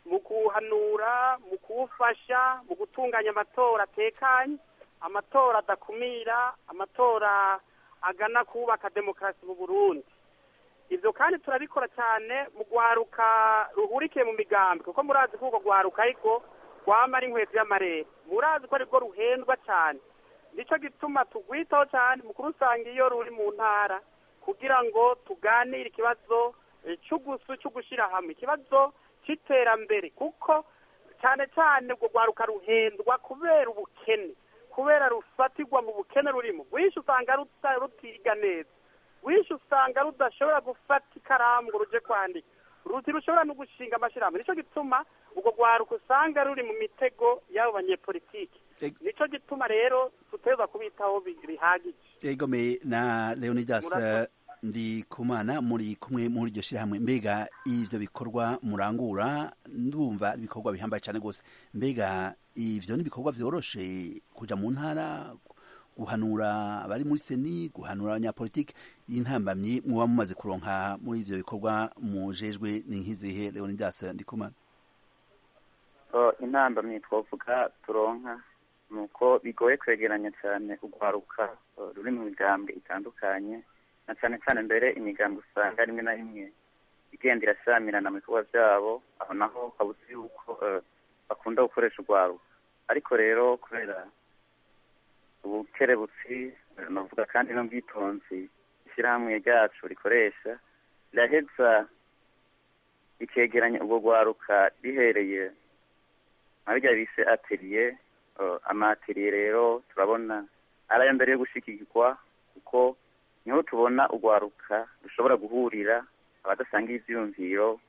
mu guhanura mu kuwufasha mu gutunganya amatora atekanye amatora adakumira amatora agana kubaka demokarasi mu burundi ibyo kandi turabikora cyane mu rwaruka ruhurikiye mu migambi kuko murazi ko urwo rwaruka ariko rwama ari inkweto y'amarere murazi ko aribwo ruhendwa cyane nicyo gituma tugwitaho cyane mu kurusanga iyo ruri mu ntara kugira ngo tuganire ikibazo cy'ugusu cyo gushyira hamwe ikibazo cy'iterambere kuko cyane cyane urwo rwaruka ruhendwa kubera ubukene kubera rufatirwa mu bukene rurimo rwinshi usanga rutiga neza rwinshi usanga rudashobora gufata ikaramu ngo ruje kwandika ruti rushobora no gushinga amashyirahamwe nicyo gituma urwo rwaruka usanga ruri mu mitego y'abo banyepolitiki nicyo gituma rero tuteza kubitaho bihagije egome na leonidas ndi kumana muri kumwe muri iryo shyirahamwe mbega ivyo bikorwa murangura ndumva ibikorwa bihambaye cyane rwose mbega ivyo ni ibikorwa vyoroshe kuja mu ntara guhanura abari muri seni guhanura abanyapolitike y'intambamyi muba mumaze kuronka muri ivyo bikorwa mujejwe ni nk'izihe leonidas ndikumana intambamyi twavuga turonka ni uko bigoye kwegeranya cyane urwaruka ruri mu migambwe itandukanye na cyane cyane mbere imigambwe usanga rimwe na rimwe igenda irashyamirana mu bikorwa byabo aho naho habuze yuko bakunda gukoresha urwaruka ariko rero kubera ubukerebutsi navuga kandi n'ubwitonzi ishyirahamwe ryacu rikoresha riraheza rikegeranya ubwo rwaruka rihereye nka bijya bise ateliye amateliye rero turabona ari ayo mbere yo gushyikirwa kuko niho tubona urwaruka rushobora guhurira abadasanga ibyiyumviro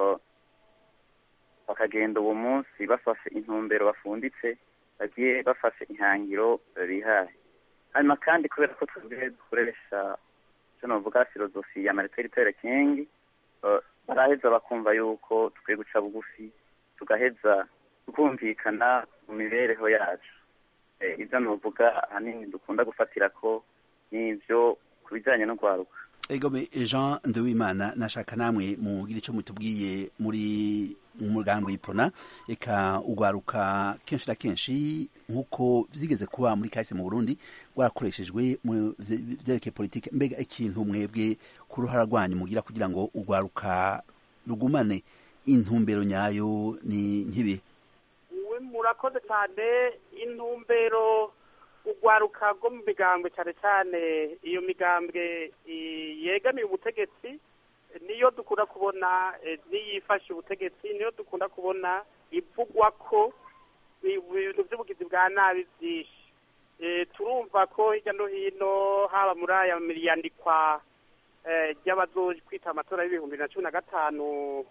bakagenda uwo munsi bafashe intumbero bafunditse bagiye bafashe ihangiro bihaye hanyuma kandi kubera ko twebwe dukoresha icyo navuga filozofi ya marite tere kingi baraheza bakumva yuko tukwiye guca bugufi tugaheza tukumvikana mu mibereho yacu ibyo navuga ahanini dukunda gufatira ko n'ibyo ku bijyanye no kwaruka egome jean nduwimana nashaka namwe mugira icyo mutubwiye muri umugambi w'ipona reka ugwaruka kenshi na kenshi nk'uko byigeze kuba muri kahise mu burundi rwarakoreshejwe mu byerekeye politiki mbega ikintu mwebwe ku ruhara rwanyu mugira kugira ngo ugwaruka rugumane intumbero nyayo ni nk'ibi murakoze cyane intumbero urwaruka rwo mu migambwe cyane cyane iyo migambwe yegamiye ubutegetsi niyo dukunda kubona n'iyifashe ubutegetsi niyo dukunda kubona ivugwa ko ibintu by'ubugizi bwa nabi byinshi turumva ko hirya no hino haba muri aya miriyandikwa ry'abazoji kwita amatora y'ibihumbi na cumi na gatanu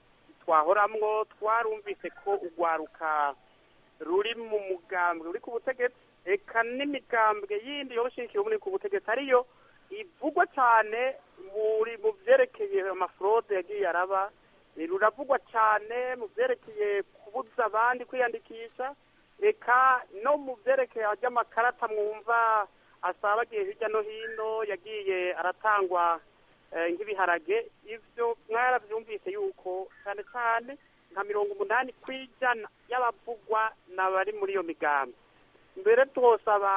twahoramwo twarumvise ko urwaruka ruri mu mugambwe ruri ku butegetsi eka n'imigambwe yindi yoshikiye muri ku butegetsi ariyo ivugwa cyane muri mu byerekeye amafurode yagiye araba ruravugwa cyane mu byerekeye kubuza abandi kwiyandikisha eka no mu byerekeye ry'amakarata mwumva asabagiye hirya no hino yagiye aratangwa nk'ibiharage ibyo mwarabyumvise yuko cyane cyane nka mirongo umunani ku ijana y'abavugwa n'abari muri iyo migambi mbere twosaba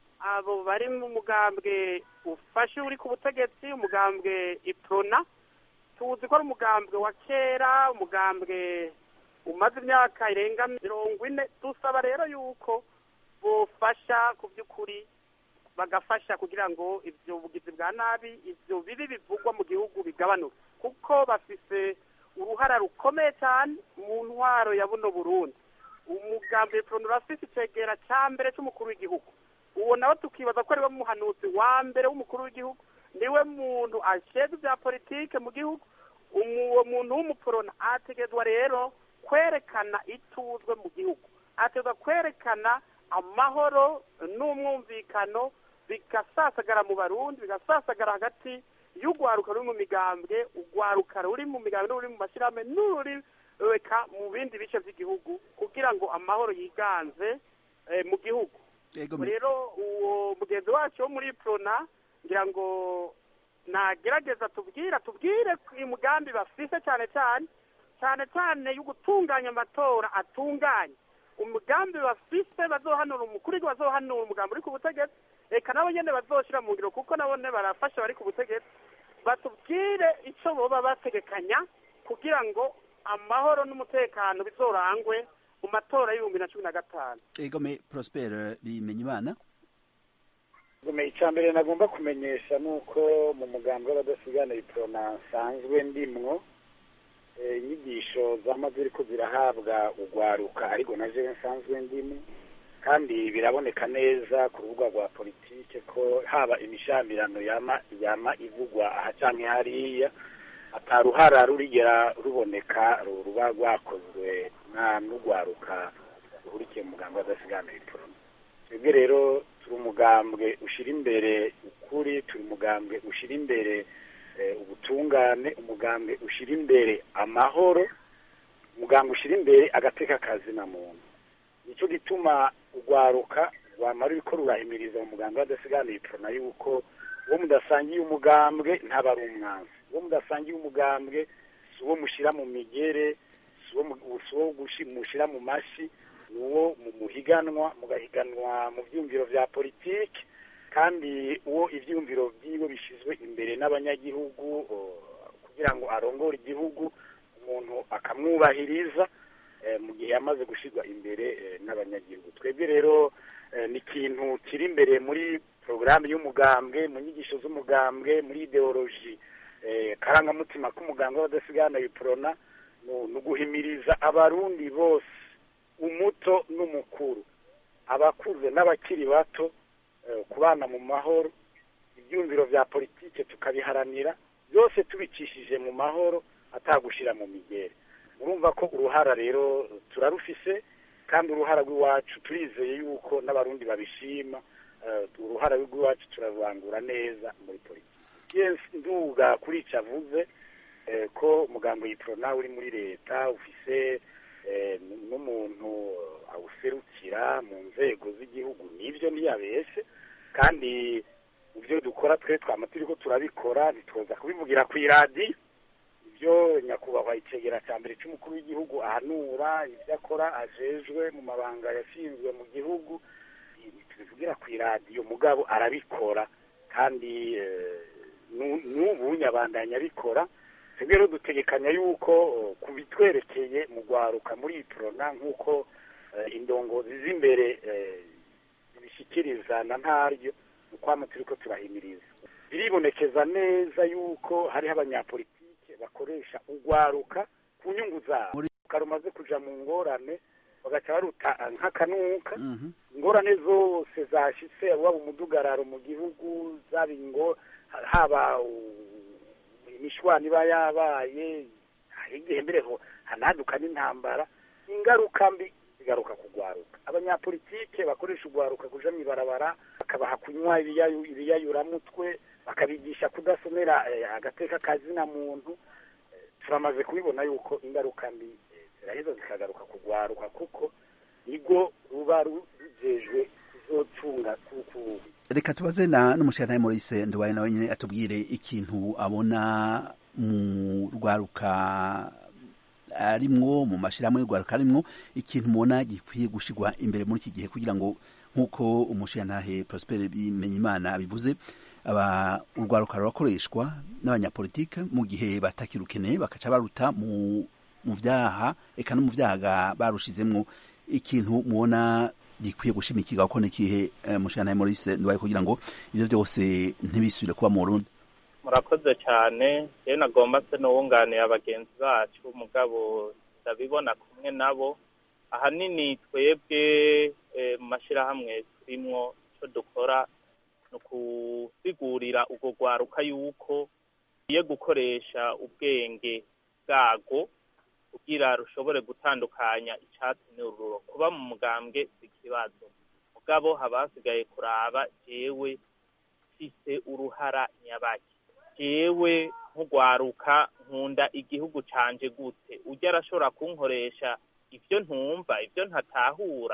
abo bari mu mugambwe ufashe uri ku butegetsi umugambwe iprona tuzi ko ari umugambwe wa kera umugambwe umaze imyaka irenga mirongo ine dusaba rero yuko bufasha ku by'ukuri bagafasha kugira ngo ibyo bugizi bwa nabi ibyo bibi bivugwa mu gihugu bigabanuke kuko bafise uruhara rukomeye cyane mu ntwaro ya buno burundi umugambi iprona urafise icegera cya mbere cy'umukuru w'igihugu uwo nawe tukibaza ko ariwe muhanuzi wa mbere w'umukuru w'igihugu niwe muntu ashinzwe ibya politike mu gihugu uwo muntu w'umuporona ategezwa rero kwerekana ituzwe mu gihugu ategezwa kwerekana amahoro n'umwumvikano bigasasagara mu barundi bigasasagara hagati y'urwaruka ruri mu migambwe urwaruka ruri mu migambwe n'uri mu mashyirahamwe n'uri reka mu bindi bice by'igihugu kugira ngo amahoro yiganze mu gihugu rero uwo mugenzi wacu wo muri prona ngira ngo nagerageza tubwira tubwire uyu mugambi bafise cyane cyane cyane cyane yo gutunganya amatora atunganye umugambi bafise bazohanura umukuru w'igihugu bazohanura umugambi uri ku butegetsi reka nabo nyene bazoshira mu ngiro kuko nabo nyene barafasha bari ku butegetsi batubwire ico boba bategekanya kugira ngo amahoro n'umutekano bizorangwe mu matora y'ibihumbi na cumi na gatanu egome prosper bimenya imana Gume icya mbere nagomba kumenyesha ni uko mu mugambi w'abadasigana iprona nsanzwe ndimwo eh, inyigisho zama ziriko zirahabwa ugwaruka ariko na jewe nsanzwe ndimo kandi biraboneka neza ku rubuga rwa politike ko haba imishamirano yama yama ivugwa aha canke hariya ataruhara rurigera ruboneka ru- ruba rwakozwe na n'ugwaruka ruhurikiye mu mugambi w'abadasigana iprona twebwe rero turi umugambwe ushyira imbere ukuri turi umugambwe ushyira imbere eh, ubutungane umugambwe ushyira imbere amahoro umugambwe ushyira imbere agateka kazina muntu nicyo gituma urwaruka rwamara uriko rurahimiriza mu mugambwe w'adasigana iprona yuko uwo mudasangiye umugambwe ntaba ari umwanzi uwo mudasangiye umugambwe si uwo mushyira mu migere si uwo mu- si uwo gushi- mushyira mu mashi ni uwo mu muhiganwa mugahiganwa mu byumviro bya politiki kandi uwo ibyumviro byiwe bishyizwe imbere n'abanyagihugu o, kugira ngo arongore igihugu umuntu akamwubahiriza eh, mu gihe yamaze gushyirwa imbere eh, n'abanyagihugu twebwe rero eh, ni ikintu kiri imbere muri porogaramu y'umugambwe mu nyigisho z'umugambwe muri ideoloji eh, karangamutima k'umugambwe w'abadasigana iprona ni uguhimiriza abarundi bose umuto n'umukuru abakuze n'abakiri bato eh, kubana mu mahoro ibyumviro bya politike tukabiharanira byose tubicishije mu mahoro atagushyira mu migere murumva ko uruhara rero turarufise kandi uruhara rw'iwacu turizeye yuko n'abarundi babishima eh, uruhara rw'iwacu turarurangura neza muri politiki yes nduga kuri ico avuze eh, ko umugambo yiprona uri muri leta ufise eh, n- n'umuntu awuserukira mu nzego z'igihugu nivyo ntiyabeshe kandi mu byo dukora twe twama turiko turabikora ntitwoza kubivugira kw'iradiyo ibyo nyakubahwa icegera cya mbere cy'umukuru w'igihugu ahanura ibyo akora ajejwe mu mabanga yashinzwe mu gihugu tubivugira ku iradiyo mugabo arabikora kandi eh, nu- n'ubu nyabandanya abikora twebwe rero dutegekanya yuko eh, ku bitwerekeye mu rwaruka muri iprona nk'uko eh, indongozi z'imbere eh, zibishyikiriza na ntaryo ni kwama turiko turahimiriza biribonekeza neza yuko hariho abanyapolitike bakoresha urwaruka ku nyungu zabo rumaze kuja mu ngorane bagaca baruta nk'akanuka ingorane zose zashitse waba umudugararo mu gihugu zaba ingo haba u- imishwani iba yabaye hari igihe mbere ho hanaduka n'intambara ingaruka mbi zigaruka kugwaruka abanyapolitike bakoresha ugwaruka kuja mw'ibarabara bakabaha kunywa ibiyayu- ibiyayuramutwe bakabigisha kudasomera eh, agateka kazina muntu Eh, turamaze kubibona yuko ingaruka mbi eh, ziraheza zikagaruka kugwaruka kuko nigo ruba ru- rujejwe kuzotunga kuku reka tubaze na n'umushirantahe Maurice Nduwaye nawe nyine atubwire ikintu abona mu rwaruka arimwo mu mashirahamwe y'urwaruka arimwo ikintu mubona gikwiye gushirwa imbere muri iki gihe kugira ngo nk'uko umushirantahe Prosper Bimenyimana abivuze aba urwaruka rurakoreshwa n'abanyapolitike mu gihe batakirukeneye bakaca baruta mu mu vyaha eka no mu vyaga barushizemwo ikintu mubona gikwiye gushimikirwa ko nikihe eh, mushirantahe Maurice Nduwaye kugira ngo ivyo byose ntibisubire kuba mu Burundi murakoze cyane rero nagomba se n'uwunganiye abagenzi bacu mugabo ndabibona kumwe nabo ahanini twebwe eh, mu mashyirahamwe turimwo icyo dukora ni ukusigurira urwo rwaruka yuko rugiye gukoresha ubwenge bwarwo kugira rushobore gutandukanya icyatsi n'ururo kuba mu mugambwe si ikibazo mugabo haba hasigaye kuraba jewe mfise uruhara nyabaki jewe nk'ugwaruka nkunda igihugu canje gute ujya arashobora kunkoresha ivyo ntumva ivyo ntatahura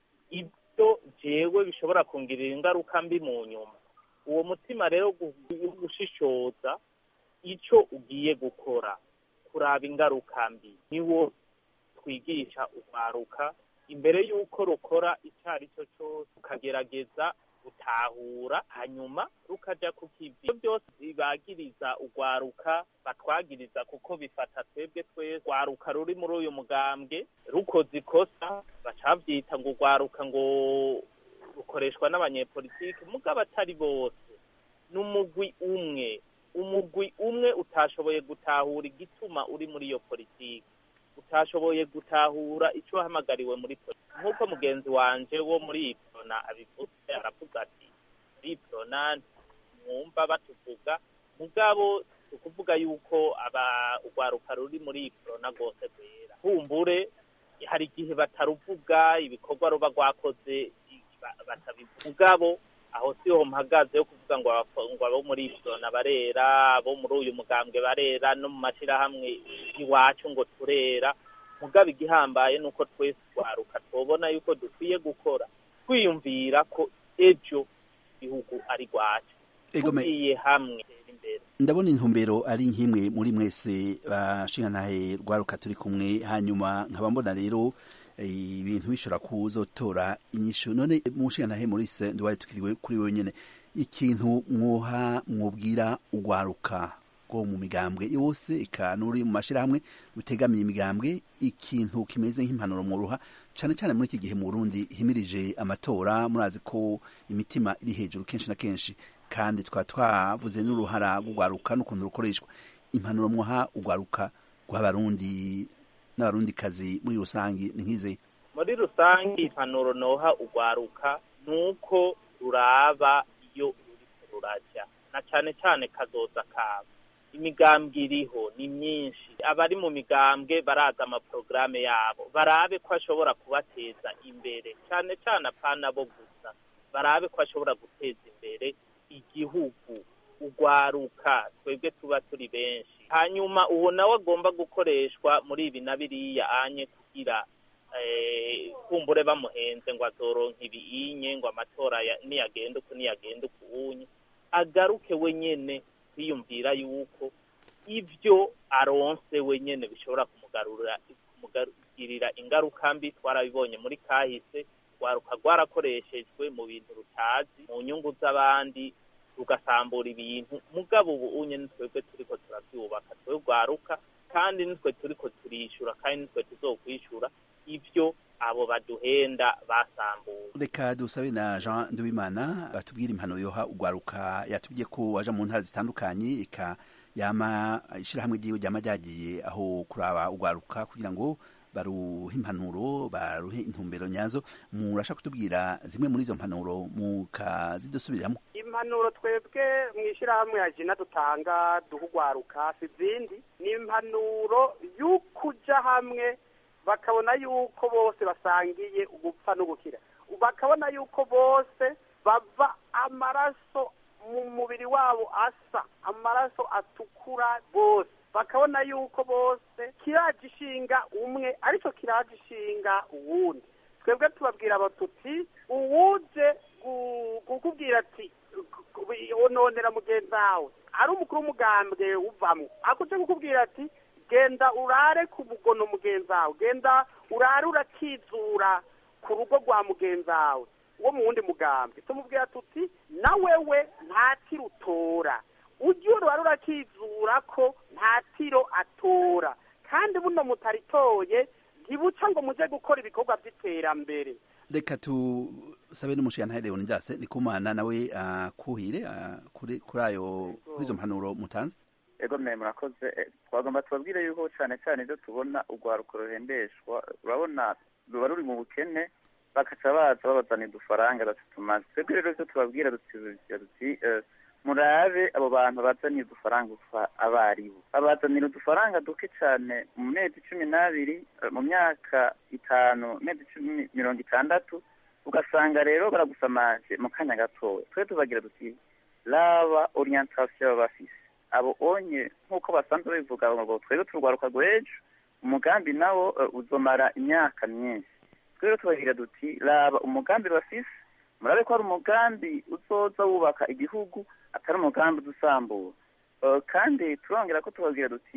ibyo jewe bishobora kungirira ingaruka mbi mu nyuma uwo mutima rero gu- wo gushishoza ico ugiye gukora kuraba ingaruka mbi niwo twigisha urwaruka imbere y'uko rukora icyo ari cyo cyose ukagerageza gutahura hanyuma rukaja ku kivi ibyo byose bibagiriza urwaruka batwagiriza kuko bifata twebwe twese urwaruka ruri muri uyu mugambwe rukoze ikosa bacavyita ngo urwaruka ngo rukoreshwa n'abanyepolitiki mugabo atari bose n'umugwi umwe umugwi umwe utashoboye gutahura igituma uri muri iyo politiki utashoboye gutahura icyo wahamagariwe muri politiki nk'uko mugenzi wanje wo muri iprona abivuze aravuga ati muri iprona mwumva batuvuga mugabo ukuvuga yuko aba urwaruka ruri muri iprona rwose rwera kumbure hari igihe bataruvuga ibikorwa ruba rwakoze batabivuga mugabo aho siho mpagaze yo kuvuga ngo ngo abo muri iprona barera abo muri uyu mugambwe barera no mu mashyirahamwe iwacu ngo turera mugabo igihambaye ni uko twese twaruka tubona yuko dukwiye gukora twiyumvira ko ejo igihugu ari rwacu tugiye hamwe ndabona intumbero ari nk'imwe muri mwese bashingantahe rwaruka turi kumwe hanyuma nkaba mbona rero ibintu bishobora kuzotora inyishu none mu nshingantahe muri se ndubaye tukiriwe kuri wenyine ikintu mwoha mwubwira urwaruka rwo mu migambwe yose eka n'uri mu mashyirahamwe rutegamiye imigambwe ikintu kimeze nk'impanuro mwuruha cyane cyane muri iki gihe mu Burundi himirije amatora murazi ko imitima iri hejuru kenshi na kenshi kandi twaba twavuze n'uruhara rw'urwaruka n'ukuntu rukoreshwa impanuro mwoha urwaruka rw'abarundi n'abarundikazi muri rusange ni nk'ize muri rusange impanuro noha urwaruka ni uko ruraba iyo ruriko rurajya na cyane cyane kazoza kabo imigambwe iriho ni myinshi abari mu migambwe baraza amaporogaramu yabo barabe ko ashobora kubateza imbere cyane cyane apana bo gusa barabe ko ashobora guteza imbere igihugu urwaruka twebwe tuba turi benshi hanyuma uwo nawe agomba gukoreshwa muri ibi na biriya anye kugira kumbure bamuhenze ngo azoronka ibiyinye ngo amatora niyagenda uku niyagenda uku unye agaruke wenyene kwiyumvira yuko ibyo aronse wenyene bishobora kumugarurira kumugirira ingaruka mbi twarabibonye muri kahise rwaruka rwarakoreshejwe mu bintu rutazi mu nyungu z'abandi rugasambura ibintu mugabo ubu unye nitwebwe turiko turavyubaka twe rwaruka kandi nitwe turiko turishura kandi nitwe tuzokwishura ivyo abo baduhenda basambuye reka dusabe na jean nduwimana batubwire impano yoha urwaruka yatubwiye ko waja mu ntara zitandukanye eka yama ishyirahamwe ryiwe ryama ryagiye aho kuraba urwaruka kugira ngo baruhe impanuro baruhe intumbero nyazo murashaka kutubwira zimwe muri izo mpanuro mukazidusubiramo impanuro twebwe mu ishyirahamwe ya jina dutanga duha urwaruka si izindi ni impanuro y'ukuja hamwe bakabona yuko bose basangiye ugupfa n'ugukira bakabona yuko bose bava amaraso mu mubiri wabo asa amaraso atukura bose bakabona yuko bose kiraje ishinga umwe ariko kiraje ishinga uwundi twebwe tubabwira abatuti uwuje kukubwira ati ononera mugenzi wawe ari umukuru w'umugambwe uvamwo akuje kukubwira ati genda urare ku mugono mugenzi wawe genda urare urakizura ku rugo rwa mugenzi wawe wo mu wundi mugambwe tumubwira tuti na wewe nta tiro utora ujye urare urakizura ko nta tiro atora kandi buno mutaritoye ntibuca ngo muje gukora ibikorwa by'iterambere reka tusabe n'umushinga leonidas ndikumana nawe akuhire kuri ayo kuri izo mpanuro mutanze ego mwe murakoze twagomba tubabwire yuko cyane cyane ibyo tubona urwaruko ruhembeshwa urabona ruba ruri mu bukene bakaca baza babazana udufaranga batatumaze twebwe rero ibyo tubabwira duti murabe abo bantu bazaniye udufaranga abaribo babazanira udufaranga duke cyane mu mezi cumi n'abiri mu myaka itanu mezi cumi mirongo itandatu ugasanga rero baragusamaje mu kanya gatoya twe tubagira duti raba orientation baba bafise abo onye nk'uko basanzwe bivuga ngo twebwe turwaruka rw'ejo umugambi nawo uzomara imyaka myinshi twebwe tubagira duti raba umugambi bafise murabe ko ari umugambi uzoza wubaka igihugu atari umugambi udusambura kandi turongera ko tubabwira duti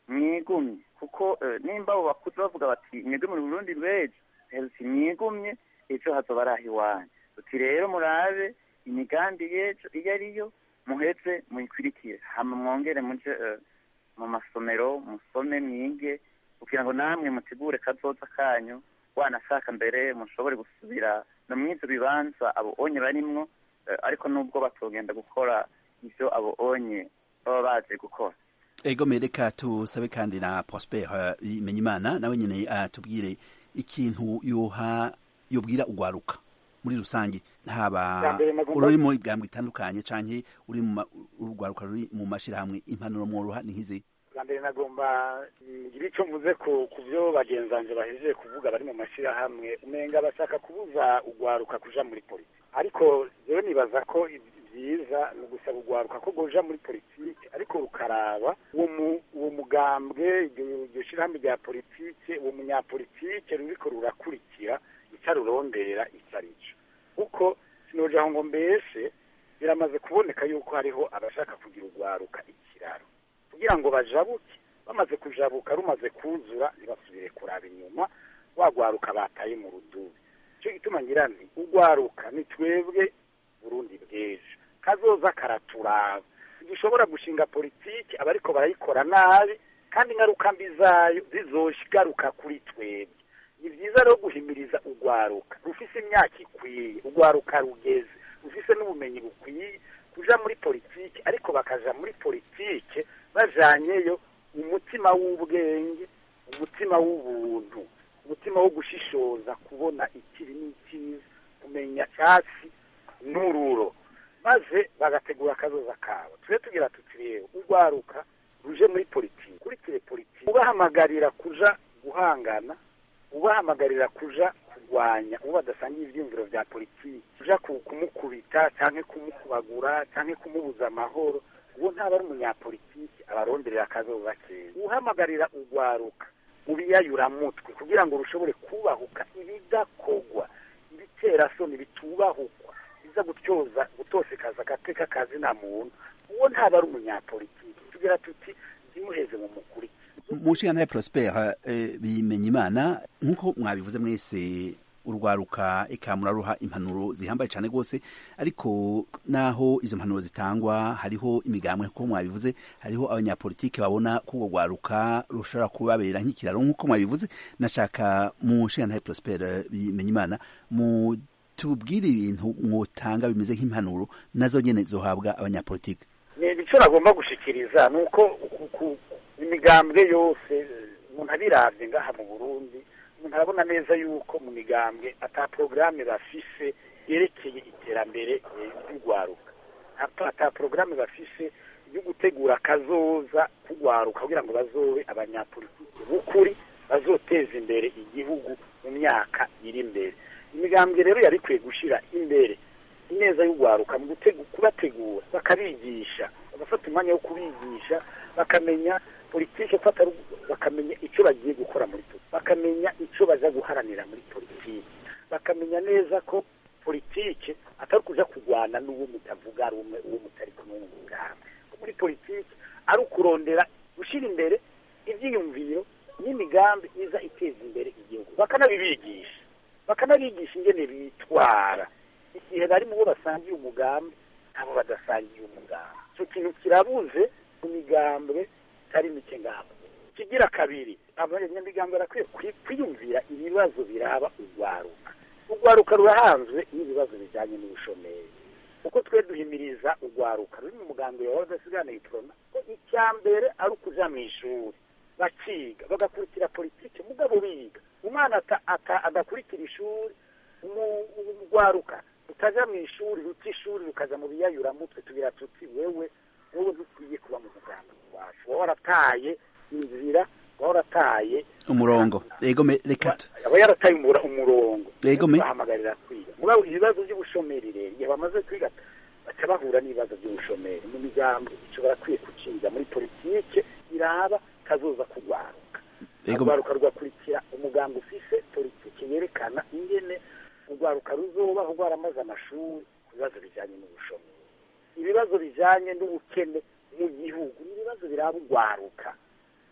mwigumye kuko eh, nimba abo bakuze bavuga bati mwebwe muri burundi rw'ejo heruti mwigumye ejo hazoba ari aho iwanyu uti rero murabe imigambi y'ejo iyo ariyo muheze muyikurikire hama mwongere muje eh, mu masomero musome mwige kugira ngo namwe mutegure kazoza kanyu wanashaka mbere mushobore gusubira no mw'ivyo bibanza abo onye barimwo eh, ariko nubwo batogenda gukora ivyo abo onye baba baje gukora ego mereka tusabe kandi na prosper bimenyimana nawe nyine atubwire ikintu yoha yobwira ugwaruka muri rusange haba Bwa mbere nagomba- ururi mu igambwe itandukanye canke uri mu ma- urugwaruka ruri mu mashirahamwe impanuro mworoha ni nk'izi bwa mbere nagomba ngira icyo mvuze ku ku byo bagenzi banjye bahejeje kuvuga bari mu mashyirahamwe umenga bashaka kubuza ugwaruka kuja muri politiki ariko rero nibaza ko i- byiza ni ugusaba ugwaruka ko goja muri politiki ariko rukaraba uwo mu- uwo mugambwe iryo iryo shyirahamwe rya politiki uwo munyapolitike ruriko rurakurikira icyo arurondera icyo ari cyo kuko sinoja aho ngo mbese biramaze kuboneka yuko hariho abashaka kugira ugwaruka ikiraro kugira ngo bajabuke bamaze kujabuka rumaze kuzura ntibasubire kuraba inyuma wagwaruka bataye mu rudubi icyo gituma ngira nti ugwaruka ni twebwe burundi bw'ejo kazoza karaturaba dushobora gushinga politiki abariko barayikora nabi kandi ingaruka mbi zayo zizoshigaruka kuri twebwe ni byiza rero guhimiriza ugwaruka rufise imyaka ikwiye ugwaruka rugeze rufise n'ubumenyi bukwiye kuja muri politiki ariko bakaja muri politiki bajanyeyo umutima w'ubwenge umutima w'ubuntu umutima wo gushishoza kubona ikibi n'ikiza kumenya cyatsi n'ururo maze bagategura akazoza kabo tube tugira tuti rero urwaruka ruje muri politiki kurikire politiki ubahamagarira kuja guhangana ubahamagarira kuja kurwanya uwo badasangiye ivyiyumviro vya politiki kuja ku- kumukubita canke kumukubagura canke kumubuza amahoro uwo ntaba ari umunyapolitiki abaronderera akazoza keza uhamagarira urwaruka ubiyayuramutwe kugira ngo rushobore kubahuka ibidakogwa ibiterasoni bitubahukwa biza gutyoza gutosekaza agateka kazi nta muntu uwo ntaba ari umunyapolitiki tugira tuti zimuheze mu mukuri mu nshinga prosper eh, bimenyimana nk'uko mwabivuze mwese urwaruka eka muraruha impanuro zihambaye cyane rwose ariko naho izo mpanuro zitangwa hariho imigambwe nk'uko mwabivuze hariho abanyapolitike babona ko urwo rwaruka rushobora kubabera nk'ikiraro nk'uko mwabivuze nashaka mu nshinga prosper bimenyimana mu tubwire ibintu mwotanga bimeze nk'impanuro nazo nyene zohabwa abanyapolitike ni icyo nagomba gushikiriza ni uko ku- ku- imigambwe yose eh, umuntu abiravye ngaha mu burundi umuntu arabona neza yuko mu migambwe ata porogaramu bafise yerekeye iterambere eh, ry'urwaruka ata ata porogaramu bafise yo gutegura akazoza k'urwaruka kugira ngo bazobe abanyapolitiki b'ukuri bazoteza imbere igihugu mu myaka iri imbere imigambwe rero yari ikwiye gushira imbere ineza y'urwaruka mu gutegu- kubategura bakabigisha bagafata umwanya wo kubigisha bakamenya politike ko atari bakamenya icyo bagiye gukora muri politiki bakamenya icyo baza guharanira muri politiki bakamenya neza ko politike atari kuja kurwana n'uwo mutavuga rumwe uwo mutari kumwe mu mugambi ko muri politiki ari ukurondera gushyira imbere ibyiyumviro n'imigambi iza iteza imbere igihugu bakanabibigisha bakanabigisha ingene bitwara igihe bari mu bo basangiye umugambi nabo badasangiye umugambi icyo kintu kirabuze mu migambwe itari mike ngabo kigira kabiri abanyamigambwe barakwiye kwi- kwiyumvira ibibazo biraba urwaruka urwaruka rurahanzwe n'ibibazo bijyanye n'ubushomeri kuko twe duhimiriza urwaruka ruri mu mugambi wawe udasigana itorona ko icya mbere ari ukuja mu ishuri bakiga bagakurikira politiki mugabo biga umwana ata- ata- adakurikira ishuri umu- urwaruka rutaja mu ishuri ruta ishuri rukaja mu biyayuramutwe tugira tuti wewe wowe ntukwiye kuba mu mugambi wacu wowe warataye inzira wowe warataye umurongo ego me reka tu- aba yarataye umura- umurongo Yego me- bahamagarira kwiga mugabo ibibazo by'ubushomeri rero igihe bamaze kwiga baca bahura n'ibibazo by'ubushomeri mu migambi ico barakwiye kuciga muri politike iraba kazoza kugwaruka Yego. urwaruka rugakurikira umugambi ufise politike yerekana ingene urwaruka ruzobaho rwaramaze amashuri ku bibazo bijanye n'ubushomeri ibibazo bijanye n'ubukene mu gihugu ni ibibazo biraba urwaruka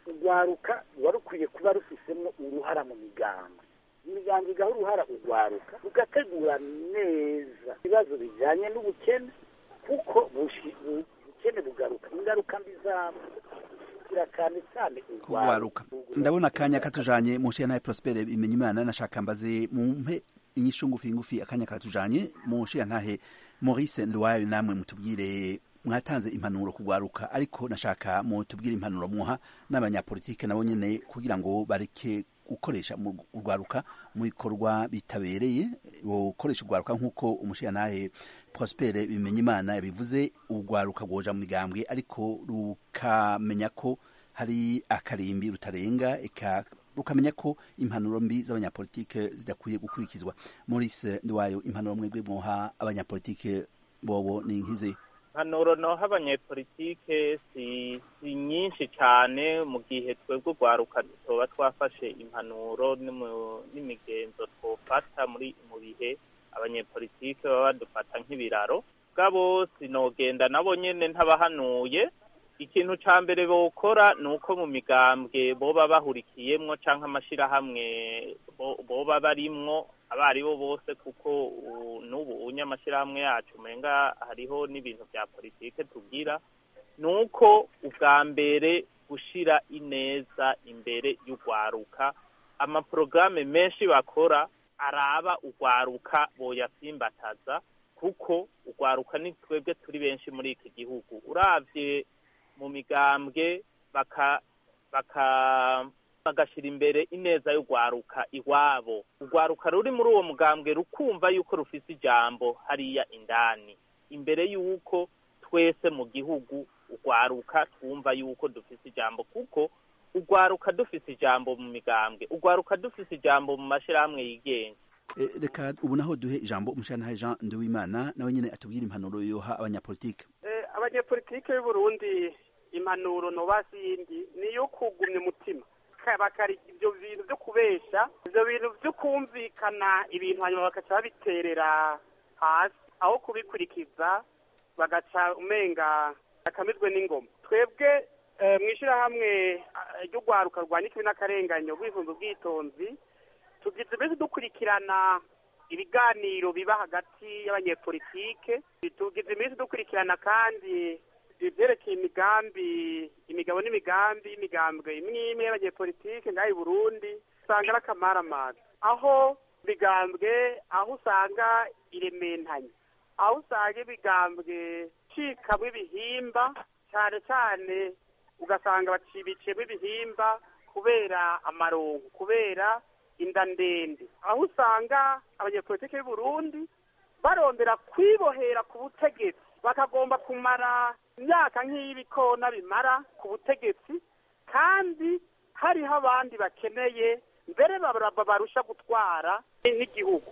urwaruka ruba rukwiye kuba rufisemo uruhara mu migambi imiryango igaha uruhara urwaruka rugategura neza ibibazo bijyanye n'ubukene kuko bushi- bu- ubukene bugaruka ingaruka mbi zabwo zirakane cyane kugwaruka ndabona akanya katujanye mu nshinga Prosper imenya imana nashaka mbaze mumpe inyishu ngufi ngufi akanya karatujanye mu nshinga ntahe Maurice Ndwayo namwe mutubwire mwatanze impanuro kugwaruka ariko nashaka mutubwire impanuro muha n'abanyapolitike nabo nyene kugira ngo bareke gukoresha mu urwaruka mu bikorwa bitabereye gukoresha urwaruka nk'uko umushinga ntahe Prosper bimenya imana yabivuze urwaruka rwoja mu migambwe ariko rukamenya ko hari akarimbi rutarenga eka rukamenya ko impanuro mbi z'abanyapolitike zidakwiye gukurikizwa Maurice Ndwayo impanuro mwebwe mwoha abanyapolitike bobo ni nkize impanuro noha abanyepolitike si si nyinshi cyane mu gihe twebwe urwaruka tuba twafashe impanuro n'imu- n'imigenzo twofata muri mu bihe abanyepolitike baba badufata nk'ibiraro bwabo sinogenda nabo nyene ntabahanuye ikintu ca mbere bokora ni uko mu migambwe boba bahurikiyemwo canke amashirahamwe bo- boba barimwo abo ari bo bose kuko u- n'ubu unye amashirahamwe yacu umenga hariho n'ibintu vya politike tugira ni uko ubwa mbere gushira ineza imbere y'urwaruka amaporogaramu menshi bakora araba urwaruka boyasimbataza kuko urwaruka ni twebwe turi benshi muri iki gihugu uravye mu migambwe baka baka bagashyira imbere ineza y'urwaruka iwabo urwaruka ruri muri uwo mugambwe rukumva yuko rufise ijambo hariya indani imbere y'uko twese mu gihugu urwaruka twumva yuko dufise ijambo kuko urwaruka dufise ijambo mu migambwe urwaruka dufise ijambo mu mashyirahamwe yigenga E, reka ubu naho duhe ijambo umushinga ntahe Jean Nduwimana nawe nyene atubwire impanuro yoha abanyapolitike Eh, abanyepolitike y'u Burundi impanuro nobasi yindi ni iyo kugumya umutima Ka- bakari ibyo bintu byo kubesha ibyo bintu byo kumvikana ibintu hanyuma bagaca babiterera hasi aho kubikurikiza bagaca umenga bakamizwe n'ingoma twebwe eh, mu ishyirahamwe eh, ry'urwaruka rwanya ikibi n'akarenganyo rwifunza ubwitonzi tugize iminsi dukurikirana ibiganiro biba hagati y'abanyepolitike tugize iminsi dukurikirana kandi ibyerekeye imigambi imigabo n'imigambi y'imigambwe imwe imwe y'abanyepolitike ngaho i burundi usanga ari akamaramaza aho imigambwe aho usanga irementanye aho usanga imigambwe icikamo ibihimba cyane cyane ugasanga bacibiciyemo ibihimba kubera amarongo kubera inda ndende aho usanga abanyepolitike y'u Burundi barondera kwibohera ku butegetsi bakagomba kumara imyaka nk'iy'ibikona bimara ku butegetsi kandi hariho abandi bakeneye mbere baraba barusha gutwara n'igihugu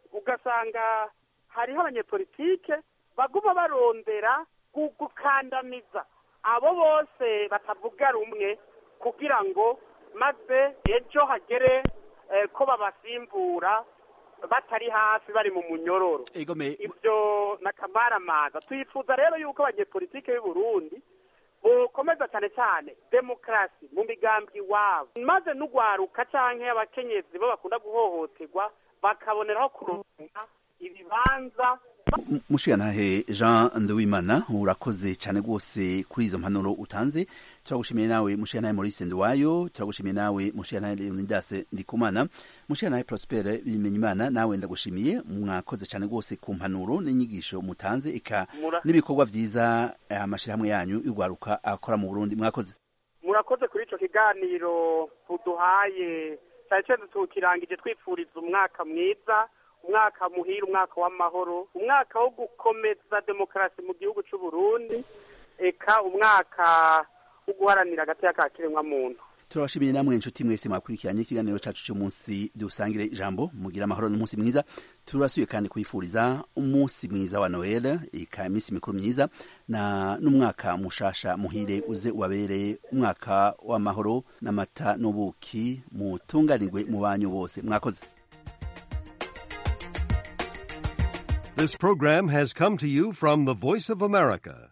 ugasanga hariho abanyepolitike baguma barondera gu- gukandamiza abo bose batavuga rumwe kugira ngo maze ejo hagere eh, ko babasimbura batari hafi bari mu munyororo egome ibyo n'akamaramaza twifuza rero yuko abanyepolitike y'u Burundi bokomeza cyane cyane demokarasi mu migambi iwabo maze n'ugwaruka canke abakenyezi bo bakunda guhohoterwa bakaboneraho kuronka ibibanza mushiyantahe jean nduwimana urakoze cyane rwose kuri izo mpanuro utanze turagushimiye nawe mushiyantahe maurice nduwayo turagushimiye nawe mushiyantahe leonidas ndikumana mushiyantahe prosper bimenyimana nawe ndagushimiye mwakoze cyane rwose ku mpanuro n'inyigisho mutanze eka Mura- n'ibikorwa byiza eh, amashyirahamwe yanyu y'urwaruka akora mu burundi mwakoze murakoze kuri ico kiganiro muduhaye cyane cyane tukirangije twipfuriza umwaka mwiza umwaka muhira umwaka w'amahoro umwaka wo gukomeza demokarasi mu gihugu c'u Burundi eka umwaka wo guharanira agati ka kiremwamuntu turabashimiye namwe inshuti mwese mwakurikiranye ikiganiro cyacu cy'umunsi dusangire ijambo mugira amahoro n'umunsi mwiza turasuye kandi kwifuriza umunsi mwiza wa noel ika iminsi mikuru myiza na n'umwaka mushasha muhire uze ubabereye umwaka w'amahoro n'amata n'ubuki mutunganirwe mu banyu bose mwakoze This program has come to you from the Voice of America,